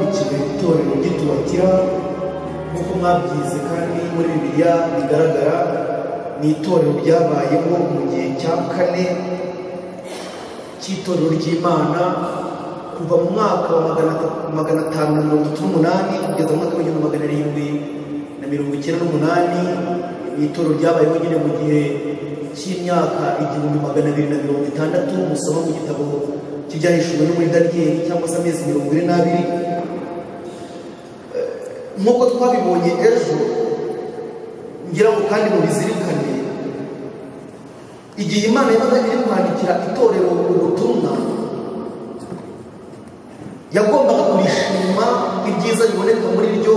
itorero ry'ituwatira nk'uko mwabyize kandi muri bibiliya bigaragara ni itorero ryabayemo mu gihe cya kane cy'itorero ry'imana kuva mu mwaka wa magana atanu na mirongo itatu n'umunani kugeza mu mwaka w'igihumbi magana arindwi na mirongo icyenda n'umunani ni itorero ryabayeho nyine mu gihe cy'imyaka igihumbi magana abiri na mirongo itandatu musoma mu gitabo cy'ibyahishuwe no muri daniyeli cyangwa se amezi mirongo ine n'abiri nk'uko twabibonye ejo ngira ngo kandi mubizirikane igihe imana yabaga iri kwandikira itorero ubutumwa yagombaga kurishima ibyiza biboneka muri ryo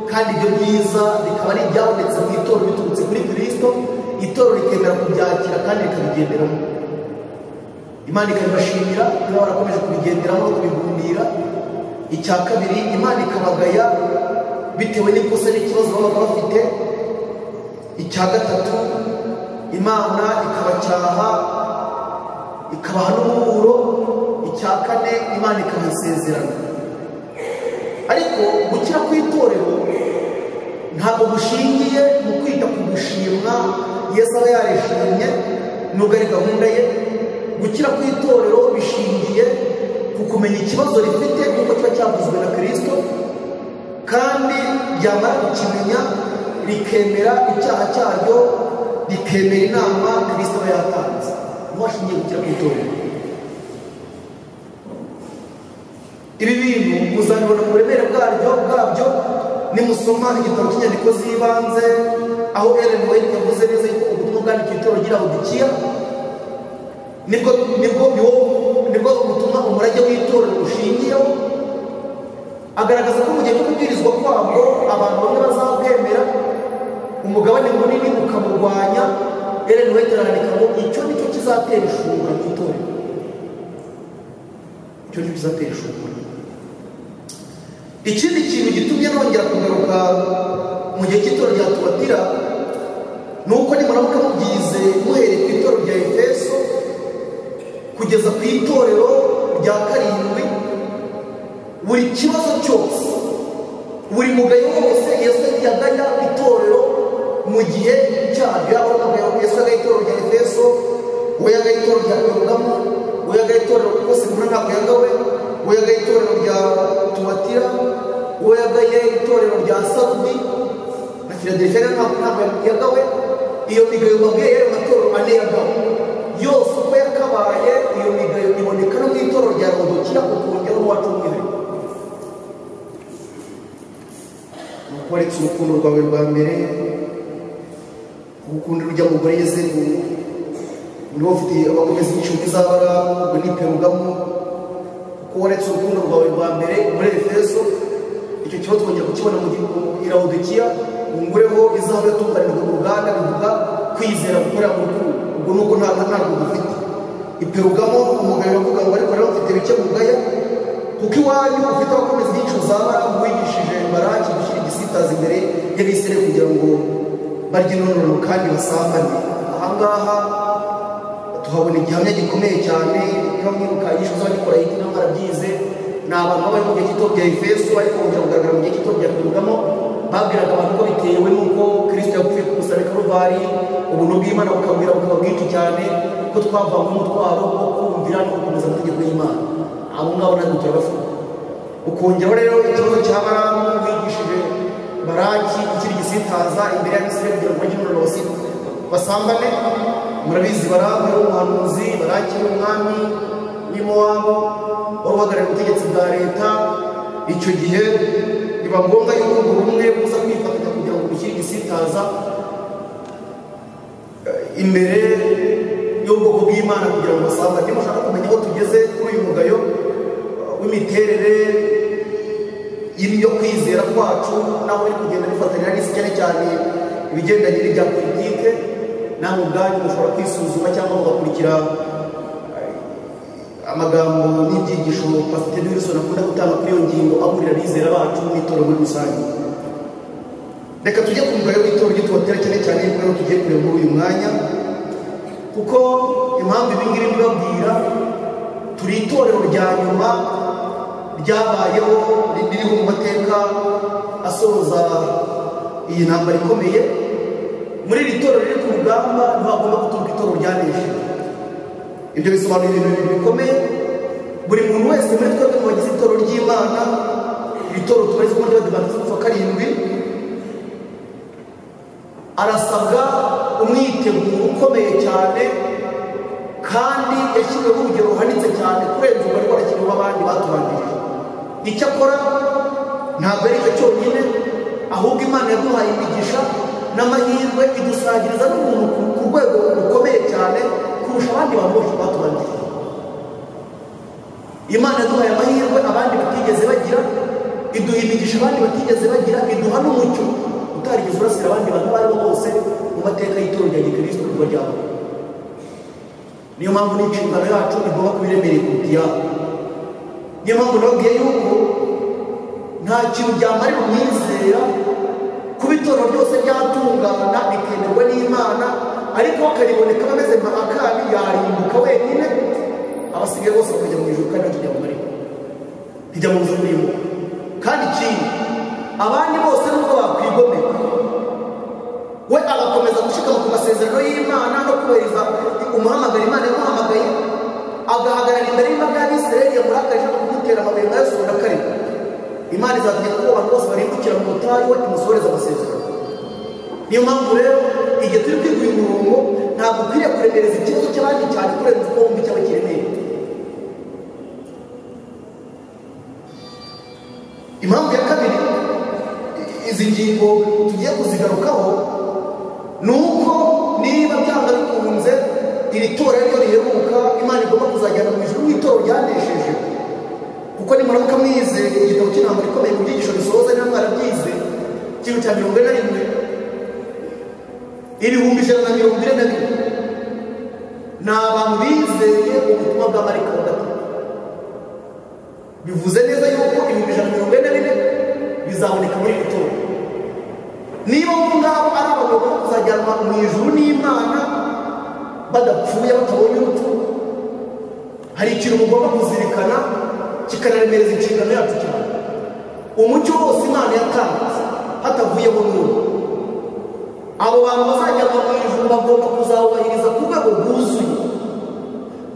kandi ibyo byiza bikaba ari ibyabonetse mu itorero biturutse kuri kirisito itorero rikemera kubyakira kandi rikabigenderamo imana ikabibashimira niba barakomeje kubigenderamo bakabihundira icya kabiri imana ikabagaya bitewe n'ikosa n'ikibazo baba bafite icya gatatu imana ikabacyaha ikabaha n'umuburo icya kane imana ikabasezerana ariko gukira kw'itorero ntabwo gushingiye mu kwita ku gushimwa yesu aba yarishimye nubwo ari gahunda ye gukira kw'itorero bishingiye ku kumenya ikibazo rifite nk'uko kiba cyavuzwe na kirisito kandi ryamara kukimenya rikemera icyaha cyaryo rikemera inama kirisito aba yatanze niho hashingiye gukira kw'itorero ibi bintu muzabibona mu buremere bwaryo bwabyo nimusoma igitabo cy'inyandiko z'ibanze aho Ellen White yavuze neza yuko ubutumwa bwandikiwe itorero ry'ilawudikiya nibwo nibwo nibwo ubutumwa umurage w'itorero ushingiyeho agaragaza ko mu gihe cyo kubwirizwa kwabwo abantu bamwe bazabwemera umugabane munini ukamurwanya Ellen White arandika ngo icyo ni cyo kizatera ishungura mu itorero icyo ni cyo kizatera ishungura ikindi kintu gitumye nongera kugaruka mu gihe cy'itorero rya tuwatira ni uko nimuramuka mubyize muhereye ku itorero rya efeso kugeza ku itorero rya karindwi buri kibazo cyose buri mugayo wose yesu yagaya itorero mu gihe cyabyo yaba ari umugayo yesu yagaye itorero rya efeso we yagaye itorero rya perugamo we yagaye itorero rwose mbona ntabwo yagawe we yagaye itorero rya tuwatira we yagaye itorero rya sarudi na filadelifiya ntabwo yagawe iyo migayo babwiye yari amatorero ane yagawe yose uko yakabaye iyo migayo iboneka no mu itorero rya rodokira ukongeraho uwacu umwihariko ni uko waretse urukundo rwawe rwa mbere urukundo rujya mugore yezeru niba ufite abakomeza inshuti z'abarabu ubwo ni perugamo kuko waretse urukundo rwawe rwa mbere muri efeso icyo kibazo twongera kukibona mu gihugu irawudukiya ungureho izahabu yatunganijwe mu ruganda bivuga kwizera gukorera mu rukundo ubwo nuko ntabwo ntabwo dufite iperugamo umugabo uravuga ngo ariko rero ufite bike mugaya kuko iwanyu ufite abakomeza inyico za baramu wigishije baraki gushyira igisitazi imbere y'abisire kugira ngo barye nonoro kandi basambane ahangaha tuhabona igihamya gikomeye cyane niba mwibuka inyishu z'abagikora yitwa inama barabyize ni abantu baba mu gihe gito bya efeso ariko bongera kugaragara mu gihe gito bya perugamo babwiraga abantu ko bitewe n'uko kirisito yapfuye ku musarani karuvari ubuntu bw'imana bukabwira bukaba bwinshi cyane ko twavamo umutwaro wo kumvira no gukomeza amategeko y'imana abo ngabo natwe turabafunga ukongeraho rero ikibazo cya baramu wigishije baraki ikiri gisitaza imbere y'abisire kugira ngo bajye umuriro basambane murabizi baramu yari umuhanuzi baraki yari umwami w'imowabu wari uhagarariye ubutegetsi bwa leta icyo gihe biba ngombwa yuko buri umwe buza kwifatanya kugira ngo bushyire igisitaza imbere y'ubwoko bw'imana kugira ngo basanga niba ushaka kumenya aho tugeze kuri uyu mugayo w'imiterere yo kwizera kwacu naho uri kugenda bifatanira n'isi cyane cyane ibigendanye n'ibya politike namwe ubwanyu mushobora kwisuzuma cyangwa mugakurikira amagambo n'ibyigisho pasiteri wilson akunda gutanga kuri iyo ngingo aburira abizera bacu n'itora muri rusange reka tujye ku mugore w'itora ujye tubatera cyane cyane yuko rero tugiye kureba muri uyu mwanya kuko impamvu ibi ngibi mbibabwira turi itorero rya nyuma ryabayeho ririho mu mateka asoza iyi ntambara ikomeye muri iri torero riri ku rugamba ntihagomba guturuka itoro ryanesheje ibyo bisobanura ibintu bibiri bikomeye buri muntu wese muri twebwe mu bagize itoro ry'imana iri toro tubarizwa muri badivantisi kuva karindwi arasabwa umwiteguro ukomeye cyane kandi yashyiriweho urugero ruhanitse cyane kurenza umubare w'abakinnyi b'abandi batubanirije icyo akora ntabwo ari cyo cyonyine ahubwo imana yaduhaye imigisha n'amahirwe idusangiriza n'umuntu ku- ku rwego rukomeye cyane kurusha abandi bantu bose batubanirije imana yaduhaye amahirwe abandi batigeze bagira iduha imigisha abandi batigeze bagira iduha n'umucyo utarigeze urasira abandi bantu abo ari bo bose mu mateka y'itorero rya gikristo kuva ryawe niyo mpamvu n'inshingano yacu igomba kuba iremereye kuruta iyabo niyo mpamvu nababwiye yuko nta kintu byamarira umwizera kuba itorero ryose ryatungana rikemerwa n'imana ariko akariboneka ameze nka akabi yarimbuka wenyine abasigaye bose bakajya mu ijuru kandi bakijya mu marira rijya mu buzima bw'imbuga kandi ikindi abandi bose nubwo bakwigomeka we agakomeza gushikama ku masezerano y'imana no kubahiriza umuhamagaro imana yamuhamagaye agahagarara imbere y'imbaga y'abisirayeli yamuhakarije no kumutera amabuye nka yasura karindwi imana izategeka ko abantu bose barimbukira mu butayu we imusohoreza amasezerano niyo mpamvu rero igihe turi kwiguha umurongo ntabwo ukwiriye kuremereza ikibazo cy'abandi cyane kurenza uko wumva icyaba kiremereye impamvu ya kabiri i- izi ngingo tugiye kuzigarukaho ni uko niba byanga bikunze iri tora ryo riheruka imana igomba kuzajyana mu ijuru nk'itoro ryanesheje kuko nimuramuka mwize igitabo cy'intambara ikomeye mu byigisho bisoza niba mwarabyize ikintu cya mirongo ine na rimwe ibihumbi ijana na mirongo ine na bine ni abantu bizeye ubutumwa bwa marika wa gatatu bivuze neza yuko ibihumbi ijana na mirongo ine na bine bizaboneka muri iri toro niba abo ngabo ari abantu bagomba kuzajyanwa mu ijuru n'imana badapfuye batabonye urupfu hari ikintu mugomba kuzirikana kikanaremereza inshingano yacu cyane umucyo wose imana yatanze hatavuyeho n'umwe abo bantu bazajyanwa mu ijuru bagomba kuzawubahiriza ku rwego rwuzuye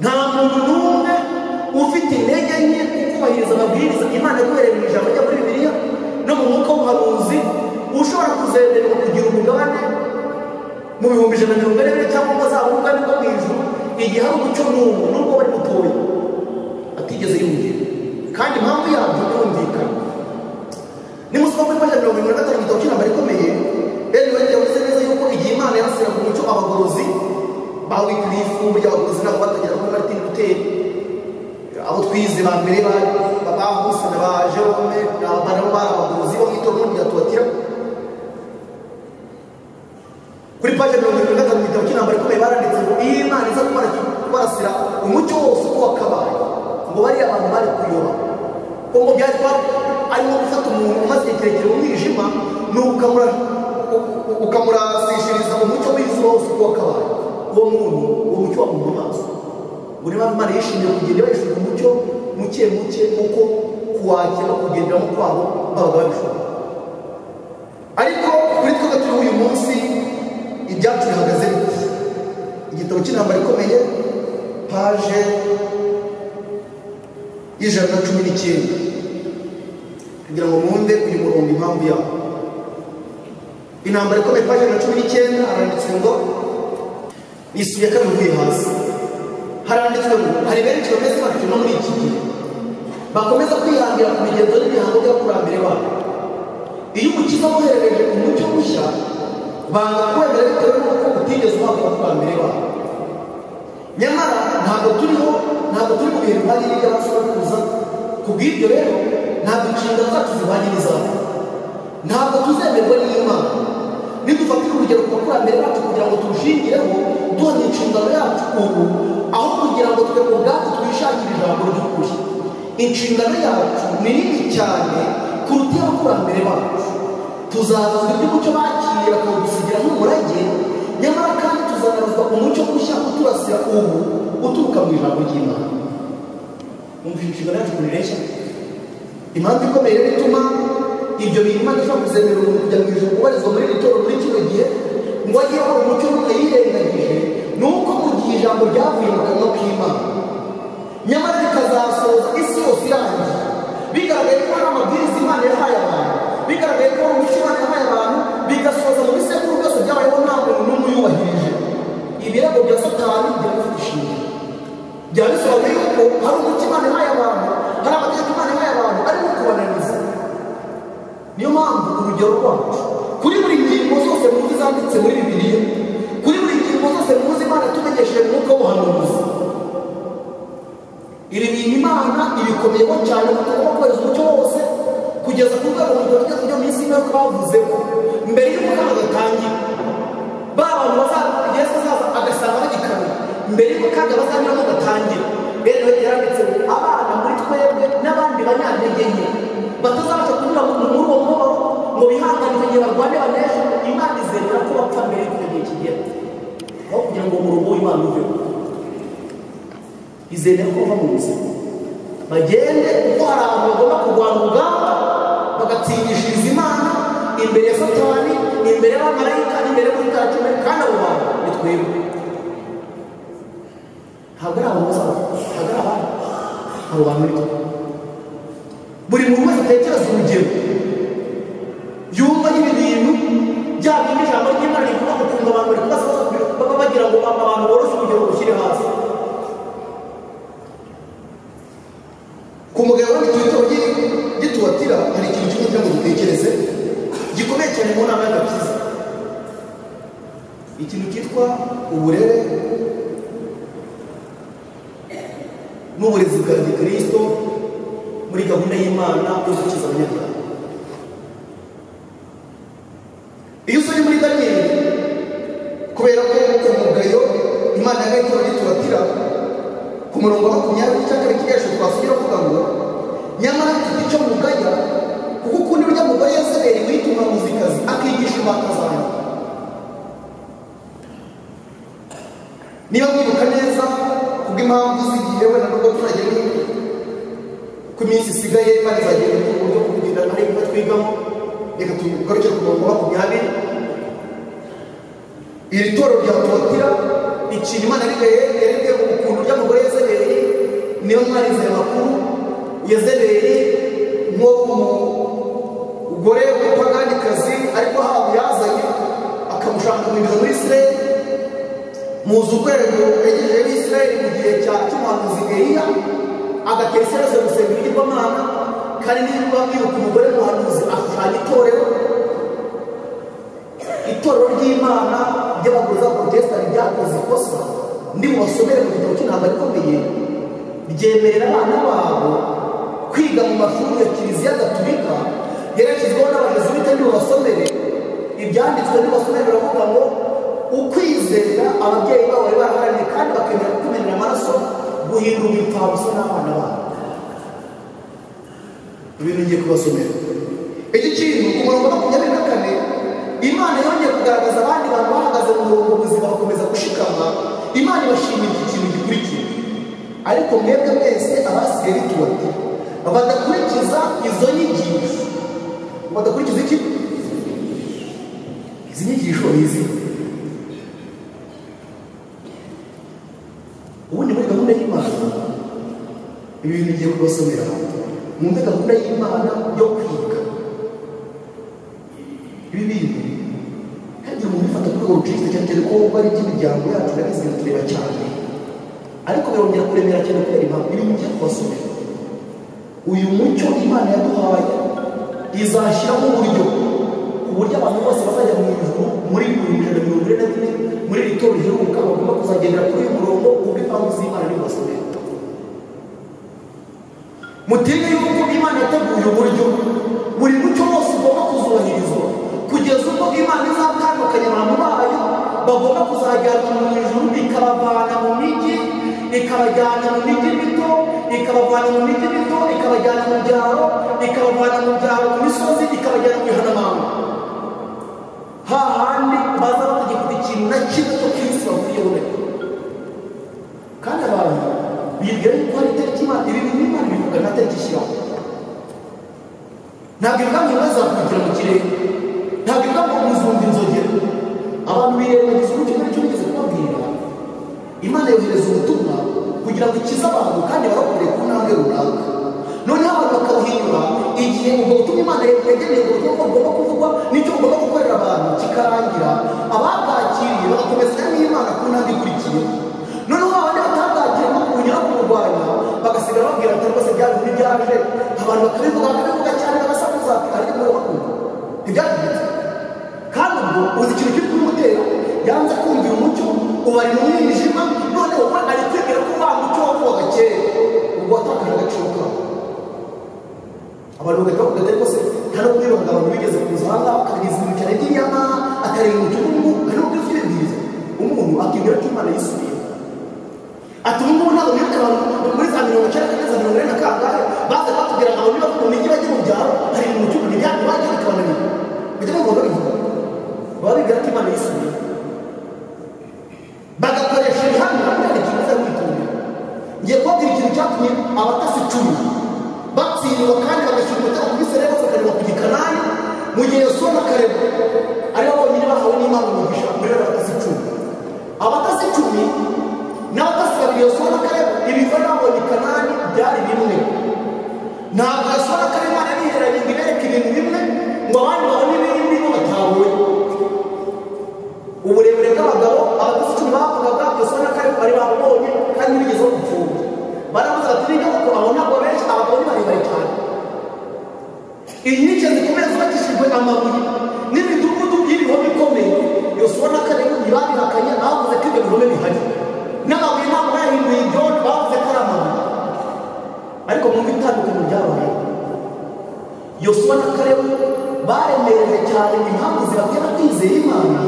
nta muntu n'umwe ufite intege nke kubahiriza amabwiriza imana yaduhereye mu ijambo ryo muri bibiliya no mu mwuka w'ubuhanuzi ushobora kuzenderwa kugira umugabane mu bihumbi ijana na mirongo ine na bine cyangwa ngo azaba umugabane wo mu ijuru igihe hari umucyo n'ubu nubwo bari mutoya atigeze yumvira kandi impamvu yabyo birumvikana nimusoma muri page mirongo irindwi na gatanu igitabo cy'intambara ikomeye eni wende yavuze neza yuko igihe imana yarasiraga umucyo abagorozi ba wikilifu burya abagorozi ntabwo batagera kuri martin luther abo twize ba mbere ba- ba husana ba jerome na ba nabo bari abagorozi bo mu itorero rya tuwatira kuri page mirongo irindwi na gatanu mu gitabo cy'intambara ikomeye baranditse ngo iyo imana iza kubara- kubarasira umucyo wose uko wakabaye ngo bariya abantu bari kuyoba ko ngo byari kuba ari nko gufata umuntu umaze igihe kirekire mu mwijima ni ukamura- u- u- ukamurasishiriza umucyo w'izuba wose uko wakabaye uwo muntu uwo mucyo wamuha amaso buri mpamvu imana yishimiye kugenda bayishyura umucyo muke muke uko kuwakira no kugenderamo kwabo babaga babishobora ariko kuri twebwe turiho uyu munsi ibyacu bihagaze bite igitabo cy'intambara ikomeye paje y'ijana na cumi n'icyenda kugira ngo mwumve uyu murongo impamvu yawo intambara ikomeye paje ijana na cumi n'icyenda haranditse ngo n'isubiye kabiri uvuye hasi haranditswe ngo hari benshi bameze batyo no muri iki gihe bakomeza kwihangira ku migenzo n'imihango by'abakurambere babo iyo umukiza woherereje umucyo mushya banga kwemera bitewe n'uko utigeze uhabwa abakurambere babo nyamara ntabwo turiho ntabwo turi mu bihe bihagije by'abasobanuza ku bw'ibyo rero ntabwo inshingano zacu zihwanye n'izabo ntabwo tuzemerwa n'imana nidufatira urugero ku bakurambere bacu kugira ngo turushingireho duhamya inshingano yacu ubu aho kugira ngo twe ubwacu twishakire ijambo ry'ukuri inshingano yacu ni nini cyane kuruta iy'abakurambere bacu tuzabazwa iby'umucyo bakiye bakawudusigira nk'umurage nyamara kandi tuzanabazwa umucyo mushya uturasira ubu uturuka mu ijambo ry'imana mwumva inshingano yacu kuri reshya impamvu ikomeye rero ituma ibyo bintu imana ishobora kuzemera umuntu kujya mu ijoro ubarizwa muri iri toro muri kino gihe ngo ageho umucyo n'utayirengagije ni uko mu gihe ijambo ryavuye mu kanwa k'imana nyamara rikazasoza isi yose irangiye bigaragaye ko hari amabwiriza imana yahaye abantu bigaragaye ko hari umucyo imana yahaye abantu bigasoza mu bisekuru byose byabayeho nta muntu n'umwe uyubahirije ibirego bya satani byari bifite ishingiro byaba bisobanuye yuko hari umucyo imana ihaye abantu hari amategeko imana ihaye abantu arimo kubananiza niyo mpamvu urugero rwacu kuri buri ngingo zose muzi zanditse muri bibiliya kuri buri ngingo zose muzi imana itumenyesheje umwuka w'ubuhanuzi iri bintu imana ibikomeyeho cyane kuko tugomba kohereza umucyo wose kugeza ku rwego ngo tujya kujya mu isi nk'uko bavuze ko mbere y'uko kano gatangira ba bantu bazaza yesu azaza agasanga bagikamyo mbere y'uko kandi abazanyuramo gatangira rero yaranditse ngo abana muri twebwe n'abandi banyantege nke batazabasha kunyura mu- muri uwo mubabaro ngo bihangane igihe barwane baneshe imana izemera ko bapfa mbere y'uko icyo gihe kigera aho kugira ngo umurongo w'imana uveho izemera ko bava mu buzima bagende kuko hari abantu bagomba kurwana urugamba bagatsindishiriza imana imbere ya satani imbere y'abamarayika imbere y'umutacumi kandi abo bantu ni twebwe ntabwo ari abantu bazaba ntabwo ari abandi abo bantu ni twe buri muntu wese atekereza urugero yumva nyine ibintu bya bindi ijambo ry'imana rivuga ku kunga abantu bari kubaza baba bagira ngo abantu boroshye urugero rushyire hasi ku mugabo w'iki gitabo gitubatira hari ikintu kimwe kugira ngo dutekereze gikomeye cyane mu nama y'agakiza ikintu cyitwa uburere n'uburezi bwa gikristo muri gahunda y'imana yo gukiza abanyabyaha iyo usomye muri daniyeli kubera ko umugayo imana yagaye itora gitubatira ku murongo wa makumyabiri cyangwa ibikoresho twasubira kuvuga ngo nyamara mfite icyo mugaya kuko ukunda urya mugore yazereye wituma muzikazi akigisha imbata zanjye niba mwibuka neza kubw'impamvu zigiye wenda n'ubwo turagira ko iminsi isigaye imana izagenda mu buryo bwo kugenda hari ibyo twigamo reka tugaruke ku murongo wa makumyabiri iri toro rya tuwatira ikintu imana rigaye yerekeye ukuntu ry'amagore yezebeli niyo mwarize makuru yezebeli nko umugore w'umupaganikazi ariko haba yazanye akamushaka kumwinjiza muri isirayeli muzi urwego yegejeje n'isirayeli mu gihe cya cy'umuhanuzi eliya agatera isirayeli gusenga ibigirwamana kandi niba bibuka umugore w'umuhanuzi ashushanya itorero itorero ry'imana ry'abaguzi b'abaporotesitanti ryakoze ikosa ndi mu basomere mu gitabo cy'intambara ikomeye ryemerera abana babo kwiga mu mashuri ya kiliziya gaturika yerekejweho n'abajesuwite ndi mu basomere ibyanditswe ndi basomere biravuga ngo ukwizera ababyeyi babo bari baraharaniye kandi bakemera kutumenera amaraso guhindura umupfabusa n'abana babo ibintu ngiye kubasomera iki kintu ku murongo wa makumyabiri na kane imana yongeye kugaragaza abandi bantu bahagaze mu murongo buzima bakomeza gushikama imana ibashimira iki kintu gikurikira ariko mwebwe mwese abasigaye bituwate badakurikiza izo nyigisho badakurikiza iki izi nyigisho ni izi ubundi muri gahunda y'imana ibi bintu ngiye kubasomera mwumve gahunda y'imana yo kwiga ibi bintu ntihagira umuntu ubifata ku rwego ruciriritse cyane cyane ko uba ari iby'imiryango yacu na bizinesi tureba cyane ariko birongera kuremera cyane kubera impamvu ibi ngiye kubasomera uyu mucyo imana yaduhaye izashyiramo uburyo ku buryo abantu bose bazajya mu ijuru muri bibiri ijana na mirongo ine na bine muri iri torero riheruka bagomba kuzagendera kuri uyu murongo ubw'impamvu z'imana ni kubasomera mutinye yuko imana yateguye uburyo buri mucyo wose ugomba kuzubahirizwa kugeza ubwo imana izatandukanya abantu bayo bagomba kuzajyana mu ijuru ikabavana mu migi ikabajyana mu migi mito ikabavana mu migi mito ikabajyana mu byaro ikabavana mu byaro mu misozi ikabajyana mu bihanamanga hahandi baza batagifite ikintu na kimwe cyo kwinjiza bakuyobora kandi abantu bibwira yuko hari itariki imana ibi bintu imana ibivuga nta tariki ishyiraho ntabwo ibigambi bazakwigira mu kirere ntabwo ibigambi umuzungu inzogera abantu birengagiza uburyo muri cyo bigeze kubabwira imana yohereza ubutumwa kugira ngo ikize abantu kandi barokore ku ntambwe runaka noneho abantu bakawuhinyura igihe ubwo butumwa imana yegereye ku buryo bugomba kuvugwa n'icyo bugomba gukorera abantu kikarangira ababwakiriye bagakomezanya n'imana ku ntambwe ikurikiye noneho abandi batabwakiramo kubunyura kumurwanya bagasigara babwira ati rwose byari bibi byaje abantu bakabivuga bakabivuga cyane bagasakuza ariko bakunda ntibyagenze kandi ubwo uzi ikintu kiri kumutera yanze kumvira umucyo ubari mu mwijima noneho we ari kwemera ko wa mucyo wavugaga kera ubwo watakaje agaciro kawo abantu bagahita bavuga ati rwose nta no kwirunga abantu bigeze kuza aha ngaha akabigiza ibintu cyane by'inyama akarenga umucungu ari no kubwira ibyiza umuntu akibwira ko imana yisubiye ati ubu ngubu ntabwo bibuka abantu muri za mirongo icyenda kugeza mirongo ine na kangahe baza batubwira abantu niba mu mijyi bajya mu byaro hari ibintu cy'ubu ntibyari bajya bikabananira bajya bumva babivuga baba bibwira ko imana yisubiye bagakoresha ibihano nabwo hari ikintu biza kwitondera ngiye kubabwira ikintu cyatumye abatasi icumi batsindwa kandi bagashyira umutego kuri sereba bakareba ku gikanani mu gihe yasoma akareba aribo bonyine bahawe n'imana umugisha muri abo batasi icumi abatasi icumi n'abatasi babiri yasoma akareba ibiva n'abonye kanani byari bimwe ntabwo yasoma akareba imana yiheranye ngo ibereke ibintu bimwe ngo abandi babone ibindi bo batahuwe uburebure bw'abagabo abatasi icumi bavugaga yasoma akareba bari babonye kandi bigezeho gupfungwa baravuze bati nijya kuko abo ntabwo benshi abagabo ni barebare cyane inkike zikomeye zubakishijwe amabuye n'imidugudu y'ibihome ikomeye yosuwa na kalebu ntibabihakanye bavuze ko ibyo bihome bihari n'amabuye ntabwo yahinduye ibyondo bavuze ko ari amabuye ariko mu bitandukanye byabaye yosuwa na kalebu baremereye cyane impamvu zibatera kwizera imana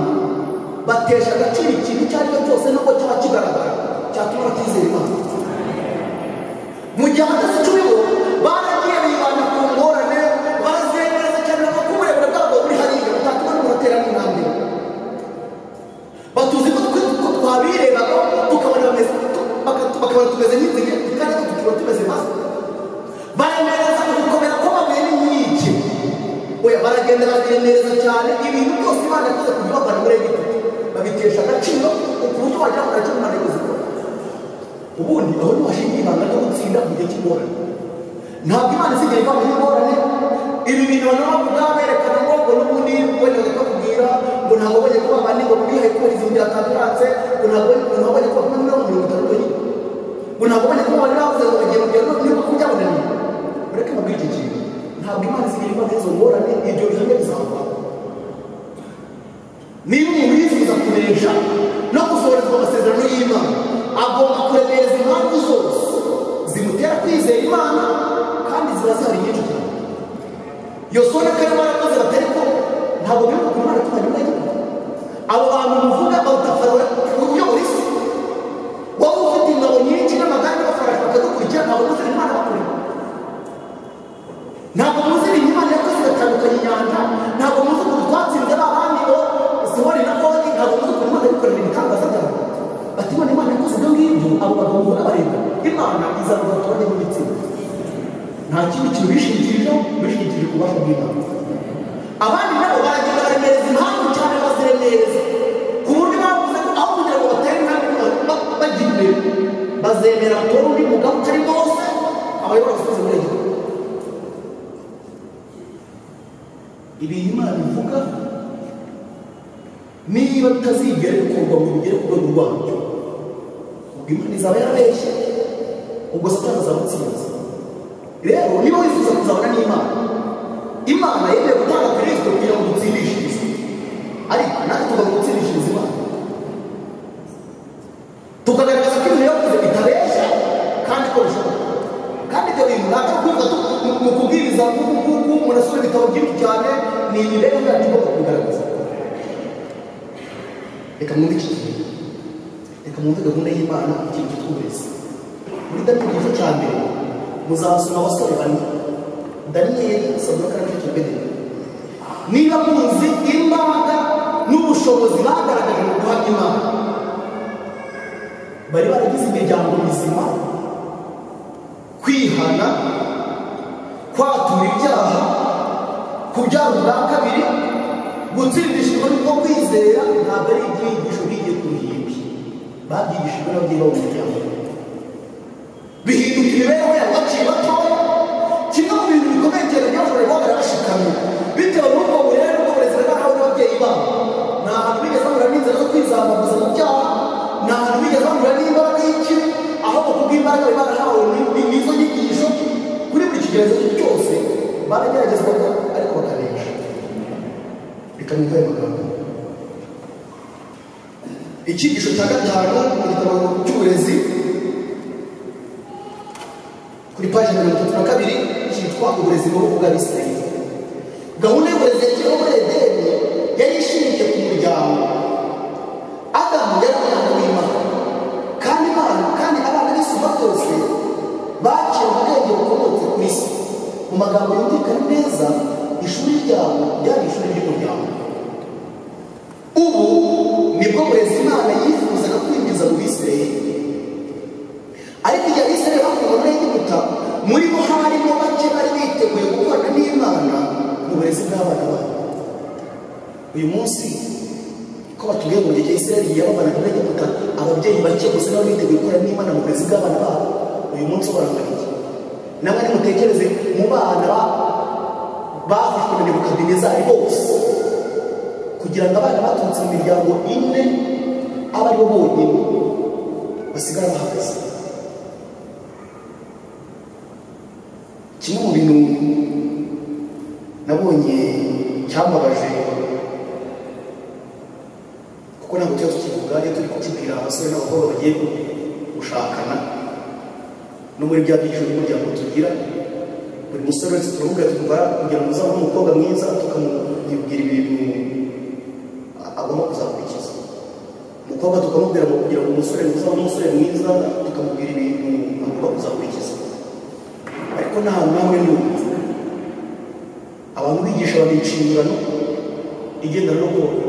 batesha agaciro ikintu icyo ari cyo cyose nubwo cyaba kigaragara cyatuma batizera imana mu gihe abatasi icumi bo baragiye bibanda ku ngorane barazengereza cyane kuko uburebure bwabo buri hariya butatuma n'uburatera n'intambwe batuzi ko twe ko twabirebaga tukabona bameze baka- bakabona tumeze nk'inzige kandi natwe tukiba tumeze maze baremereza gukomera kw'amabuye n'inkike oya baragenda baremereza cyane ibintu byose imana yakoze kugira ngo muri egiputa babitesha agaciro ku buryo wagira ngo nacyo imana yakoze ubundi aho ntiwashinga ibanga ryo gutsinda mu gihe cy'ingorane ntabwo imana isigaye iva mu ngorane ibi bintu abantu bavuga berekana ngo ngo n'ubundi wenda bakakubwira ngo ntabwo bajya kuba abandi ngo bwihaye kubera izindi yatabiratse ngo ntabwo ngo ntabwo bajya kuba muri mirongo itanu bonyine ngo ntabwo bajya kuba abandi bavuze ngo bagiye mu byaro niba kubyabonaniye ureke mbabwire iki kintu ntabwo imana isigaye iva muri izo ngorane ibyo bihamya bizamubaho niba umuntu yifuza kunesha no gusohorezwa amasezerano y'imana agomba kuremereza impamvu zose zimutera kwizera imana kandi ziba zihari nyinshi cyane yosona karimo arakoze batari ko ntabwo bibuka ku imana tubanye muri egiputa abo bantu muvuga bawuta farawe uyobora isi wowe ufite ingabo nyinshi n'amagare n'abafarashi bakadukurikira ntabwo muzira imana bakureba ntabwo muzi ibintu imana yakoze igatandukanya inyanja ntabwo muzi ukuntu twatsinze ba bandi bo sihori na gori ntabwo muzi ukuntu imana yikorera ibitangaza byayo bati imana imana yakoze ibyo ngibyo abo bagabo mbona bareba imana izaruka tubone mu gitsina nta kindi kintu bishingikirije bishingikirije ku bubasha bw'imana abandi nabo baragenda baremereza impamvu cyane baziremereza ku buryo bavuze ko aho kugira ngo batere intambwe ba- bajya imbere bazemera batora undi mugabo utari mose abayobora gusoza muri egiputa ibintu imana ivuga niba bitazigera bikorwa ngo bigere ku rwego rwabyo ubwo imana izaba yarabeshye ubwo satani azabutsinze rero niba wifuza kuzabona n'imana imana yemeye gutanga kristo kugira ngo dutsindishirize ariko natwe tugomba gutsindishiriza imana tukagaragaza ko ibintu yavuze bitabeshya kandi ko bishoboka kandi ibyo bintu ntabwo kuvuga mu kubwiriza nk'uku nguku umuntu asoma ibitabo byinshi cyane ni imibereho yacu igomba kugaragaza reka mwumve iki kintu reka mwumve gahunda y'imana ku kintu cyitwa uburezi muri daniel igice cya mbere muzasoma abasore bane daniyeli sadoka na meshaki na abedenego niba muzi imbaraga n'ubushobozi bagaragaje mu guhamya imana bari baragize imiryango mizima kwihana kwatura ibyaha kubyara ubwa kabiri gutsindishijwe no kwizera ntabwo ari ibyigisho bigiye ku ruhimbi babyigishijwe n'ababyeyi babo mu muryango bihinduka imibereho yabo bakiri batoya kimwe mu bintu bikomeye cyane byashobora kuba barabashikamye bitewe n'ubwo burere n'ubwo burezi bari barahawe n'ababyeyi babo ni ahantu bigeze bahura n'inzira zo kwizamuza mu byaha ni ahantu bigeze bahura n'imbaraga y'ikibi aho bakubwira imbaraga bari barahawe ni- n'izo nyigisho kuri buri kigerezo cyose barageragezwaga ariko bakabesha reka nibwo ayo magambo icyigisho cya gatanu mu gitabo cy'uburezi kuri paji mirongo itatu na kabiri cyitwa uburezi mu ruhu bw'abisirayeli gahunda y'uburezi yashyiriweho muri edeni yari ishingiye ku muryango adamu yari umwana w'imana kandi imana kandi abana b'isumba byose bakira ubwenge bukomotse kuri se mu magambo yumvikana neza ishuri ryabo ryari ishuri ry'umuryango ubu nibwo burezi imana yifuzaga kwinjiza mu bisirayeli ariko igihe abisirayeli bakuwe muri egiputa muri bo harimo bake bari biteguye gukorana n'imana mu burezi bw'abana babo uyu munsi ko batubwiye ngo igihe isirayeli yabavanaga muri egiputa ababyeyi bake gusa nabo biteguye gukorana n'imana mu burezi bw'abana babo uyu munsi barangana iki namwe nimutekereze mu bana ba- bafashwe na nebukadinezari bose kugira ngo abana baturutse mu miryango ine abe aribo bonyine basigara bahagaze kimwe mu bintu nabonye cyambabaje kuko ntabwo tuba tukivuga iyo turi kukibwira abasore n'abakobwa bagiye gushakana no muri bya byiciro by'umuryango tugira buri musore wese turamubwira tukumva kugira ngo uzabone umukobwa mwiza tukamubwira ibintu a- agomba kuzakurikiza umukobwa tukamubwira ngo kugira ngo umusore uzabone umusore mwiza tukamubwira ibintu agomba kuzakurikiza ariko nta nawe n'umwe abantu bigisha babiha inshingano igendana no kubaka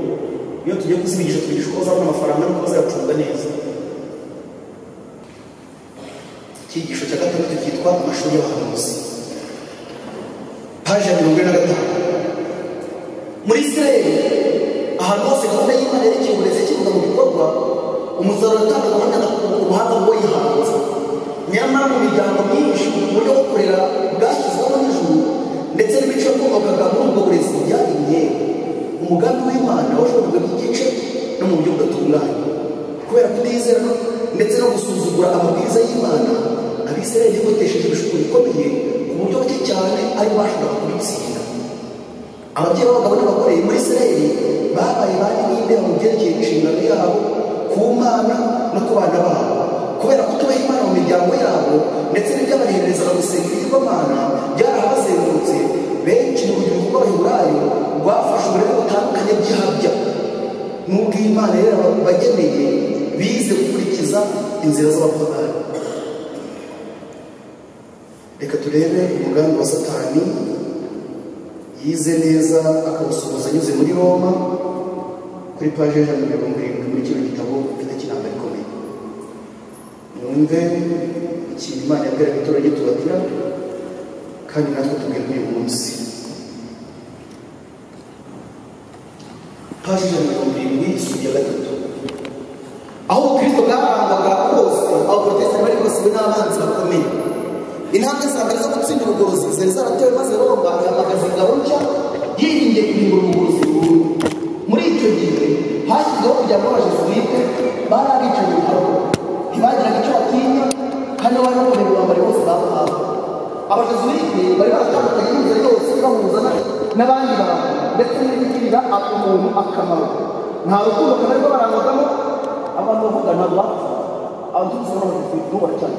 iyo tugiye kuzibigisha tubigisha uko bazabona amafaranga n'uko bazayacunga neza icyigisho cya gatandatu cyitwa amashuri y'abahanuzi paji ya mirongo ine na gatanu muri isirayeli ahantu hose gahunda y'imana yerekeye uburezi yashyirwa mu bikorwa umusaruro utanga gahunda na ubuhanga bwo yihanze nyamara mu miryango myinshi uburyo bwo kurera bwashyizweho n'ijuru ndetse n'ibice bwubakaga muri ubwo burezi byari imyeru umugambi w'imana washobojwe by'igice no mu buryo budatunganye kubera kutizera ndetse no gusuzugura amabwiriza y'imana abisirayeli botesheje ibishuko bikomeye ku buryo buke cyane ari bashobora kubitsinda ababyeyi b'abagabo n'abagore muri isirayeli babaye ba ninde mu byerekeye inshingano yabo ku mana no ku bana babo kubera kutubaha imana mu miryango yabo ndetse n'ibyabareherezaga gusenga ibigirwamana byarahabazengurutse benshi mu rubyiruko rw'abaheburayo rwafashe uburere butandukanye bw'ihabya n'ubwo imana yari yarabageneye bize gukurikiza inzira z'abapagani reka turebe umugambi wa satani yize neza akawusohoza anyuze muri roma kuri paji y'ijana na mirongo irindwi muri kino gitabo mfite kinamba rikomeye mwumve ikintu imana yabwiraga itorero tubabwira kandi natwe tubwirwa uyu munsi paji y'ijana na mirongo irindwi isuku ya gatatu aho ubukristo bwabangaga bwose abaporotesitanti bari basiwe n'abanzi bakomeye intambwe za mbere zo gutsinda ubugorozi zari zaratewe maze roma ihamagaza ingabo nshya yiringiye kurimbura ubugorozi burundu muri icyo gihe hashyizweho umuryango w'abajesuwite bari abicaye mu rugo ntibagiraga icyo batinya kandi bari bakomeye bambari bose bahawe abajesuwite bari baratandukanye n'inzira yose bahuza na- n'abandi bantu ndetse n'ibigirira umuntu akamaro nta rukundo kamere rwo barangwagamo abantu bavuga ntabwo bapfa abantu tuzi n'abajesuwite n'ubu baracyari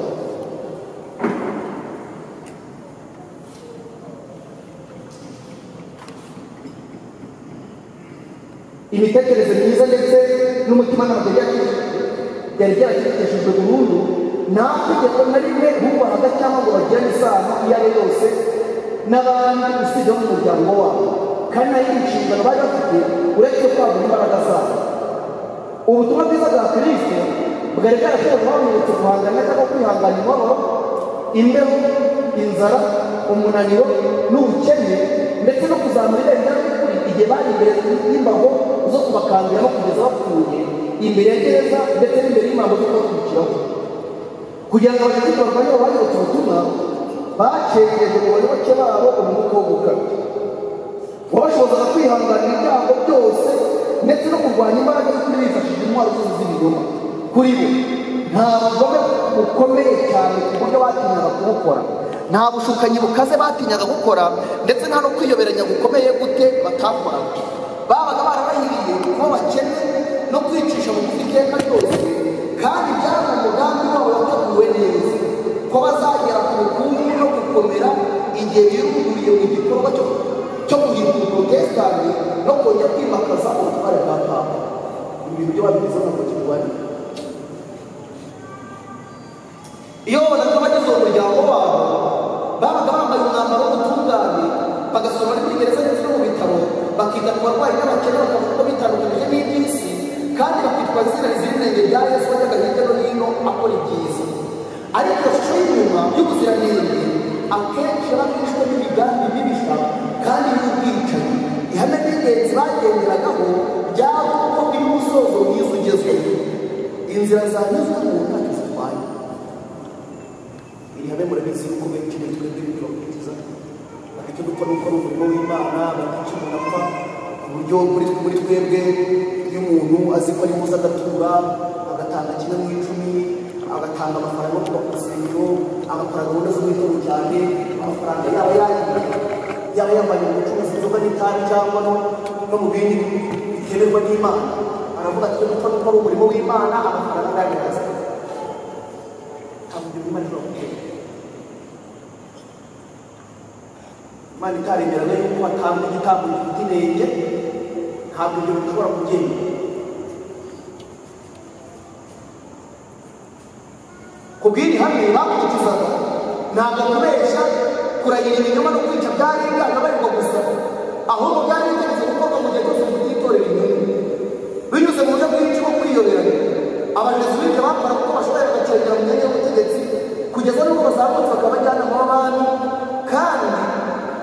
imitekerereze myiza ndetse n'umutima ntabwo byari byari byaracecekeshejwe burundu nta tegeko na rimwe bubahaga cyangwa ngo bagirane isano iyo ari yo yose n'abandi usibye bo mu muryango wabo kandi nta yindi nshingano bari bafite uretse kwagura imbaraga zabo ubutumwa bwiza bwa kirisito bwari bwarashoboye kubamenyetse guhangana cyangwa kwihangana imibabaro imbeho inzara umunaniro n'ubukene ndetse no kuzi Samweli yari kuri igihe bari imbere y'imbago zo kubakangiraho kugeza bapfuye imbere ya gereza ndetse n'imbere y'imbago zo kubakurikiraho kugira ngo abakirisitu barwanye ababayoboke ubutumwa bakerereje umubare bake babo umwuka wo gukabya wabashobozaga kwihanganira ibyago byose ndetse no kurwanya imbaraga z'ukuri bifashishije intwaro zose z'ibinyoma kuri bo nta bugome bukomeye cyane ku buryo batinyaga kubukora nta bushukanyi bukaze batinyaga gukora ndetse nta no kwiyoberanya gukomeye gute batakoraga babaga barabahiriye kuba bakene no kwicisha bugufi iteka ryose kandi byari umugambi wabo wateguwe neza ko bazagera ku bukungu no gukomera igihe birunduriye mu gikorwa cyo cyo guhindura ubutekanyi no kongera kwimakaza ubutware bwa papa ibintu byo babigize ntabwo turwanya iyo babonaga abagize uwo muryango wabo babaga bambaye umwambaro w'ubutungane bagasoma no muri gereza ndetse no mu bitaro bakita ku barwayi n'abakene bakavuga ko bitandukanyije n'iby'isi kandi bakitwa izina rizira inenge rya yesu wajyaga hirya no hino akora ibyiza ariko iyo shusho y'inyuma y'ubuziranenge akenshi yarafashwe n'imigambi mibisha kandi y'ubwicanyi ihame ry'ingenzi bagenderagaho byaba ko iri umusozo mwiza ugezweho inzira zanyuzwe mu ntacyo zitwaye iri hame murabizi yuko benshi bitwebwe bikabakurikiza icyo gukora gukora umurimo w'imana bakica umuntu apfa ku buryo muri muri twebwe iyo umuntu azi ko ari muza agatura agatanga kimwe mu icumi agatanga amafaranga yo kuba ku rusengero agakora gahunda z'umwihariko cyane amafaranga yaba yagiye yaba yambaye ubucuruzi inzoga n'itabi cyangwa no no mu bindi bitemerwa n'imana aravuga ati gupfa gukora umurimo w'imana amafaranga agaragaza ntabwo imana irakubwira imana itaremeraga yuko hatangwa igitambo gifite inenge ntabwo ibyo bishobora kugenda ku bw'iri hamwe bakurikizaga ntabwo kubeshya kurahira ibinyoma no kwica byari bwana barirwa gusa ahubwo byari bigamije gukorwa mu gihe cyose umuntu yitorera inyungu binyuze mu buryo bwinshi bwo kwiyoberanya abayobozi b'ibyo bakora kuko bashobora bakerera mu myanya y'ubutegetsi kugeza n'ubwo bazamutse bakabajyanama b'abandi kandi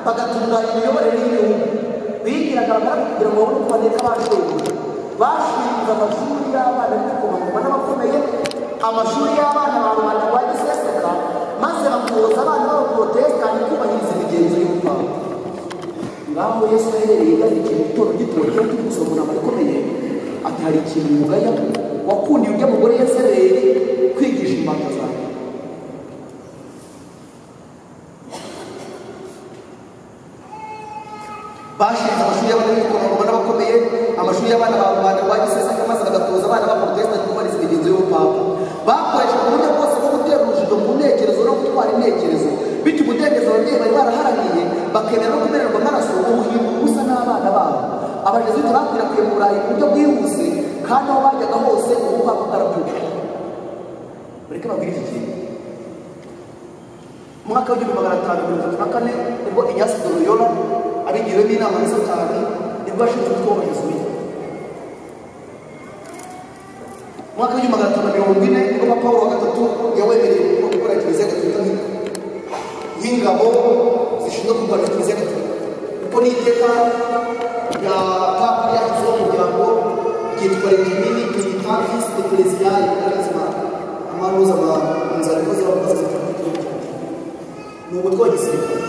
bagatunganya imiyoborere y'igihugu bigiraga abagaragu kugira ngo babone uko baneka abashoboye bashinze amashuri y'abana b'ibikomangoma n'abakomeye amashuri y'abana ba rubanda rwa giseseka maze bakuza abana b'abaporotesitanti kubahiriza imigenzo y'ubupanga ngaho yesu aherereye yandikira igitoro gitoya cyo turi gusoma umuntu akomeye ati hari ikintu mugaya wakundiye undi mugore yazereye kwigisha impanga zawe bashinze amashuri y'abana b'ibikomangoma n'abakomeye amashuri y'abana ba rubanda rwa giseseka maze bagatoza abana b'abaporotesitanti kubahiriza imigenzo y'ubupanga bakoreshaga uburyo bwose bwo gutera urujijo mu ntekerezo no gutwara intekerezo bityo umudendezo ababyeyi bari baraharaniye bakemera no kumererwa amaraso ubuhinduka busa n'abana babo abajesuite bakwirakwije mu burayi ku buryo bwihuse kandi aho bajyaga hose ubu bwabo bwarabyuka mureke babwire iki kintu mu mwaka w'igihumbi magana atanu mirongo itatu na kane nibwo inyasi doroyora abigiriwemo inama na satani nibwo bashinze umutwe w'abajesuite mwaka w'igihumbi magana atanu mirongo ine nibwo papa paul wa gatatu yawemereye gukora kiliziya gatolika nk'ingabo zishinzwe kurwanya kiliziya gatolika kuko n'iteka rya papa ryashyizeho kugira ngo ryitwa regimini piritatis de kiliziyayi karizma amanuza ma inzara ko ziba kubaza zitatu ni ubutwe wa gisirikare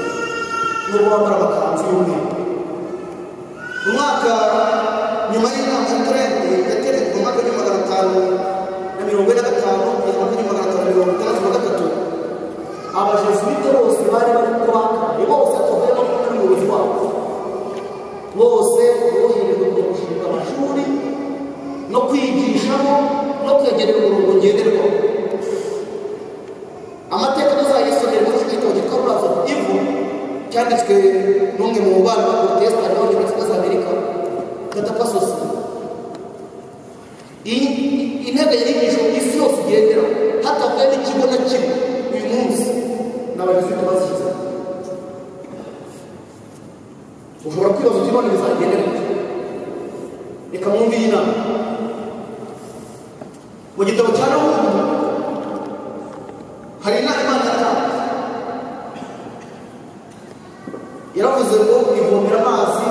n'ubwo bambara amakanzu y'umweru mu mwaka nyuma y'inama ya turende yateretse mu mwaka w'igihumbi magana atanu na mirongo ine na gatanu kugeza mu mwaka w'igihumbi magana atanu na mirongo itandatu na gatatu abajesuite bose bari bari kubakanye bose tuvuye no kuri umuyobozi wabo bose boherejwe kujya gushinga amashuri no kwigishamo no kwegerera umurongo ngenderwaho amateka tuzayisomera muri iki gitabo cyitwa ruraza ivu cyanditswe n'umwe mu bana ba porotesitanti bo mu gihugu cy'amerika katapasosi intebe yigisho isi yose igendera hatavuye n'ikigo na kimwe uyu munsi n'abayobozi bazishyize ushobora kwibaza uti none bizagenda gute reka mwumve iyi nama mu gitabo cya nubu hari inama imana yatanze yaravuze ngo ivomera amazi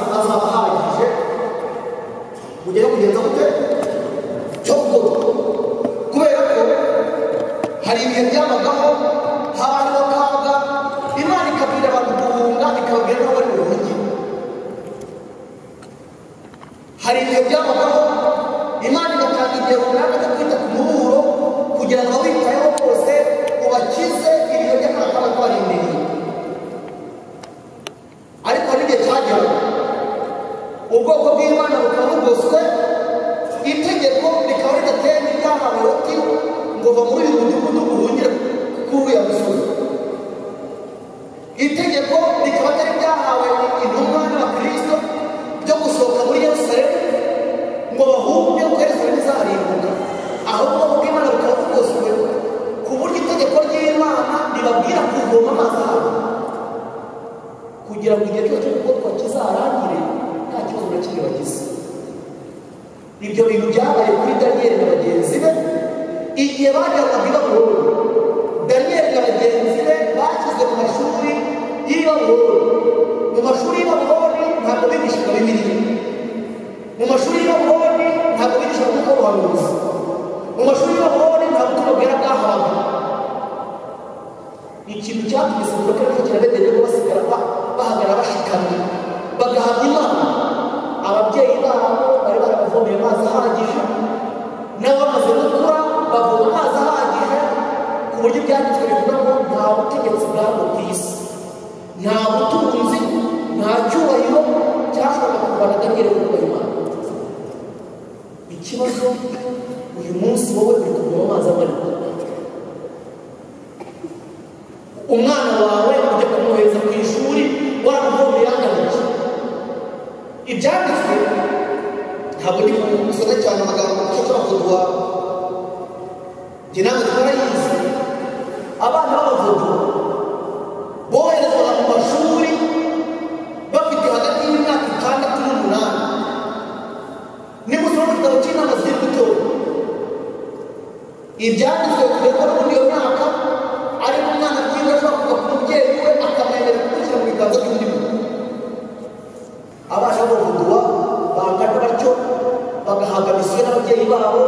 hari ibihe byabagaho imana igatanga igihe runaka cyo kwita ku muburo kugira ngo abawitayeho bose ubakize ibihe by'akaga kaba kabarindiriye ariko hari igihe cyageraga ubwoko bw'imana bukaba bugoswe itegeko rikaba ridateye n'iryahawe ruti ngo va muri uyu mudugudu uhungire kuri uriya musozi itegeko rikaba atari ryahawe intumwa n'abakristo byo gusohoka muri yerusalemu ngo bahunge ko yerusalemu izarimbuka ahubwo ubw'imana bukaba bugoswe ku buryo itegeko ry'imana ribabwira kuvoma amazi ahantu kugira ngo igihe cyose cyo gukotwa kizarangire nta kibazo na kimwe bagize ibyo bintu byabaye kuri daniyeli na bagenzi be igihe bajyanwaga i babuloni daniyeli na bagenzi be bashyizwe mu mashuri y'i babuloni mu mashuri y'i babuloni ntabwo bigishijwe bibiliya mu mashuri y'i babuloni ntabwo bigishijwe umwuka w'ubuhanuzi mu mashuri y'i babuloni nta butumwa bwera bwahawe ikintu cyatumye sibura kandi kirabedeye ko basigara ba- bahagarara bashikamye bagahabwa imana ababyeyi babo bari barabavomeye amazi ahagije nabo bamaze gukura bavoma amazi ahagije ku buryo ibyanditswe bivuga ngo nta butegetsi bwabo ku isi nta butunzi nta cyubahiro cyashoboraga kurwanya daniel kuko imana ikibazo uyu munsi wowe uri kuvoma amazi amarika umwana wawe ujya kumwohereza ku ishuri waramuvomeye yanganije ibyanditswe ntabwo ndi gusoma cyane amagambo ashobora kuduha njye nawe twarayizi abana b'abavudu boherezwaga mu mashuri bafite hagati y'imyaka itandatu n'umunani nimusoma igitabo cy'inama z'imbuto ibyanditswe bikorwa muri iyo myaka ariko umwana mwiza ashobora kuva ku mubyeyi we akamwemerera kumushyira mu biganza by'undi muntu abana b'abavuduwa bangana batyo bagahabwa misiyo n'ababyeyi babo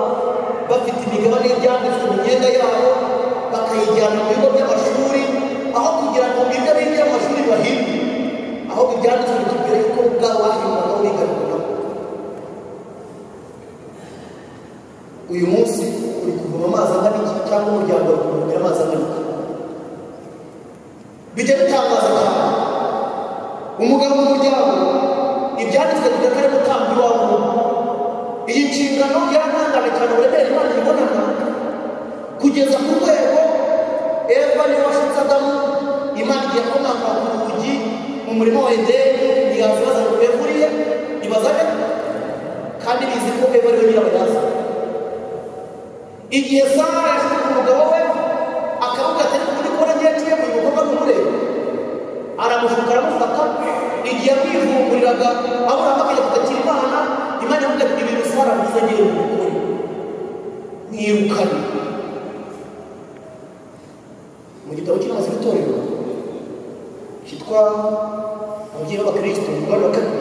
bafite imigabane y'ibyanditswe mu myenda yabo bakayijyana mu bigo by'amashuri aho kugira ngo bige bige amashuri bahimbe ahubwo ibyanditswe bitubwira yuko ubwabo bahimbaga bigarukana uyu munsi uri kuvoma amazi angana iki cyangwa umuryango uri kuvomera amazi angana iki bijya bitangaza cyane umugabo mu muryango ibyanditswe tugira ko ari gutanga iwabo iyi nshingano yarantangana cyane uburemere imana ibonana kugeza ku rwego eva niwe washinze adamu imana igiye komanga ku rugi mu murima wa edeni ntiyaza ibibazo ngo bevuriye ibazane kandi bizi ko eva ariwe nyirabayazana igihe sara yashyize ku mugabo we akavuga ati ariko muri kubona ngiye ngiye mu bikorwa n'umurebe aramushuka aramufata igihe yamwivumburiraga aburahamu akajya kutakira imana imana yavuga ati ibintu sara biza ngiye mu mugore mwirukane mu gitabo cy'amazi y'itorero cyitwa ababyeyi b'abakristo mu rwanda wa kabiri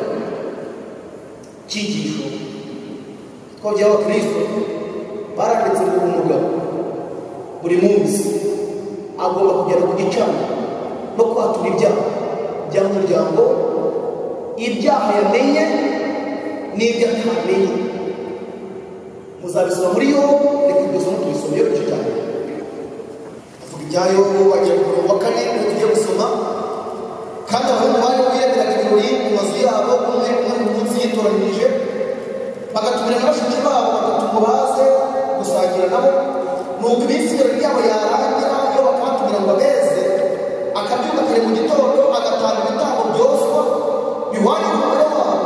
cyigisho cyitwa ababyeyi b'abakristo baranditse ngo umugabo buri munsi agomba kugera ku gicaniro no kwatura ibyaha by'umuryango ibyaha yamenye n'ibyo atamenye muzabisoma muri yo reka ibyo somo tubisome yo gice cyane avuga ibya yobu wagira ngo wa kane ngo tujye gusoma kandi abahungu bari biyemeraga ibirori mu mazu yabo umwe umwe mu munsi yitoranirije bagatumira na bashiki babo bagatuma baze gusangira nabo nuko iminsi ibirori byabo yarangira iyo bakabatumira ngo abeze akabyuka kare mu gitondo agatanga ibitambo byoswa bihwanye n'umugore wabo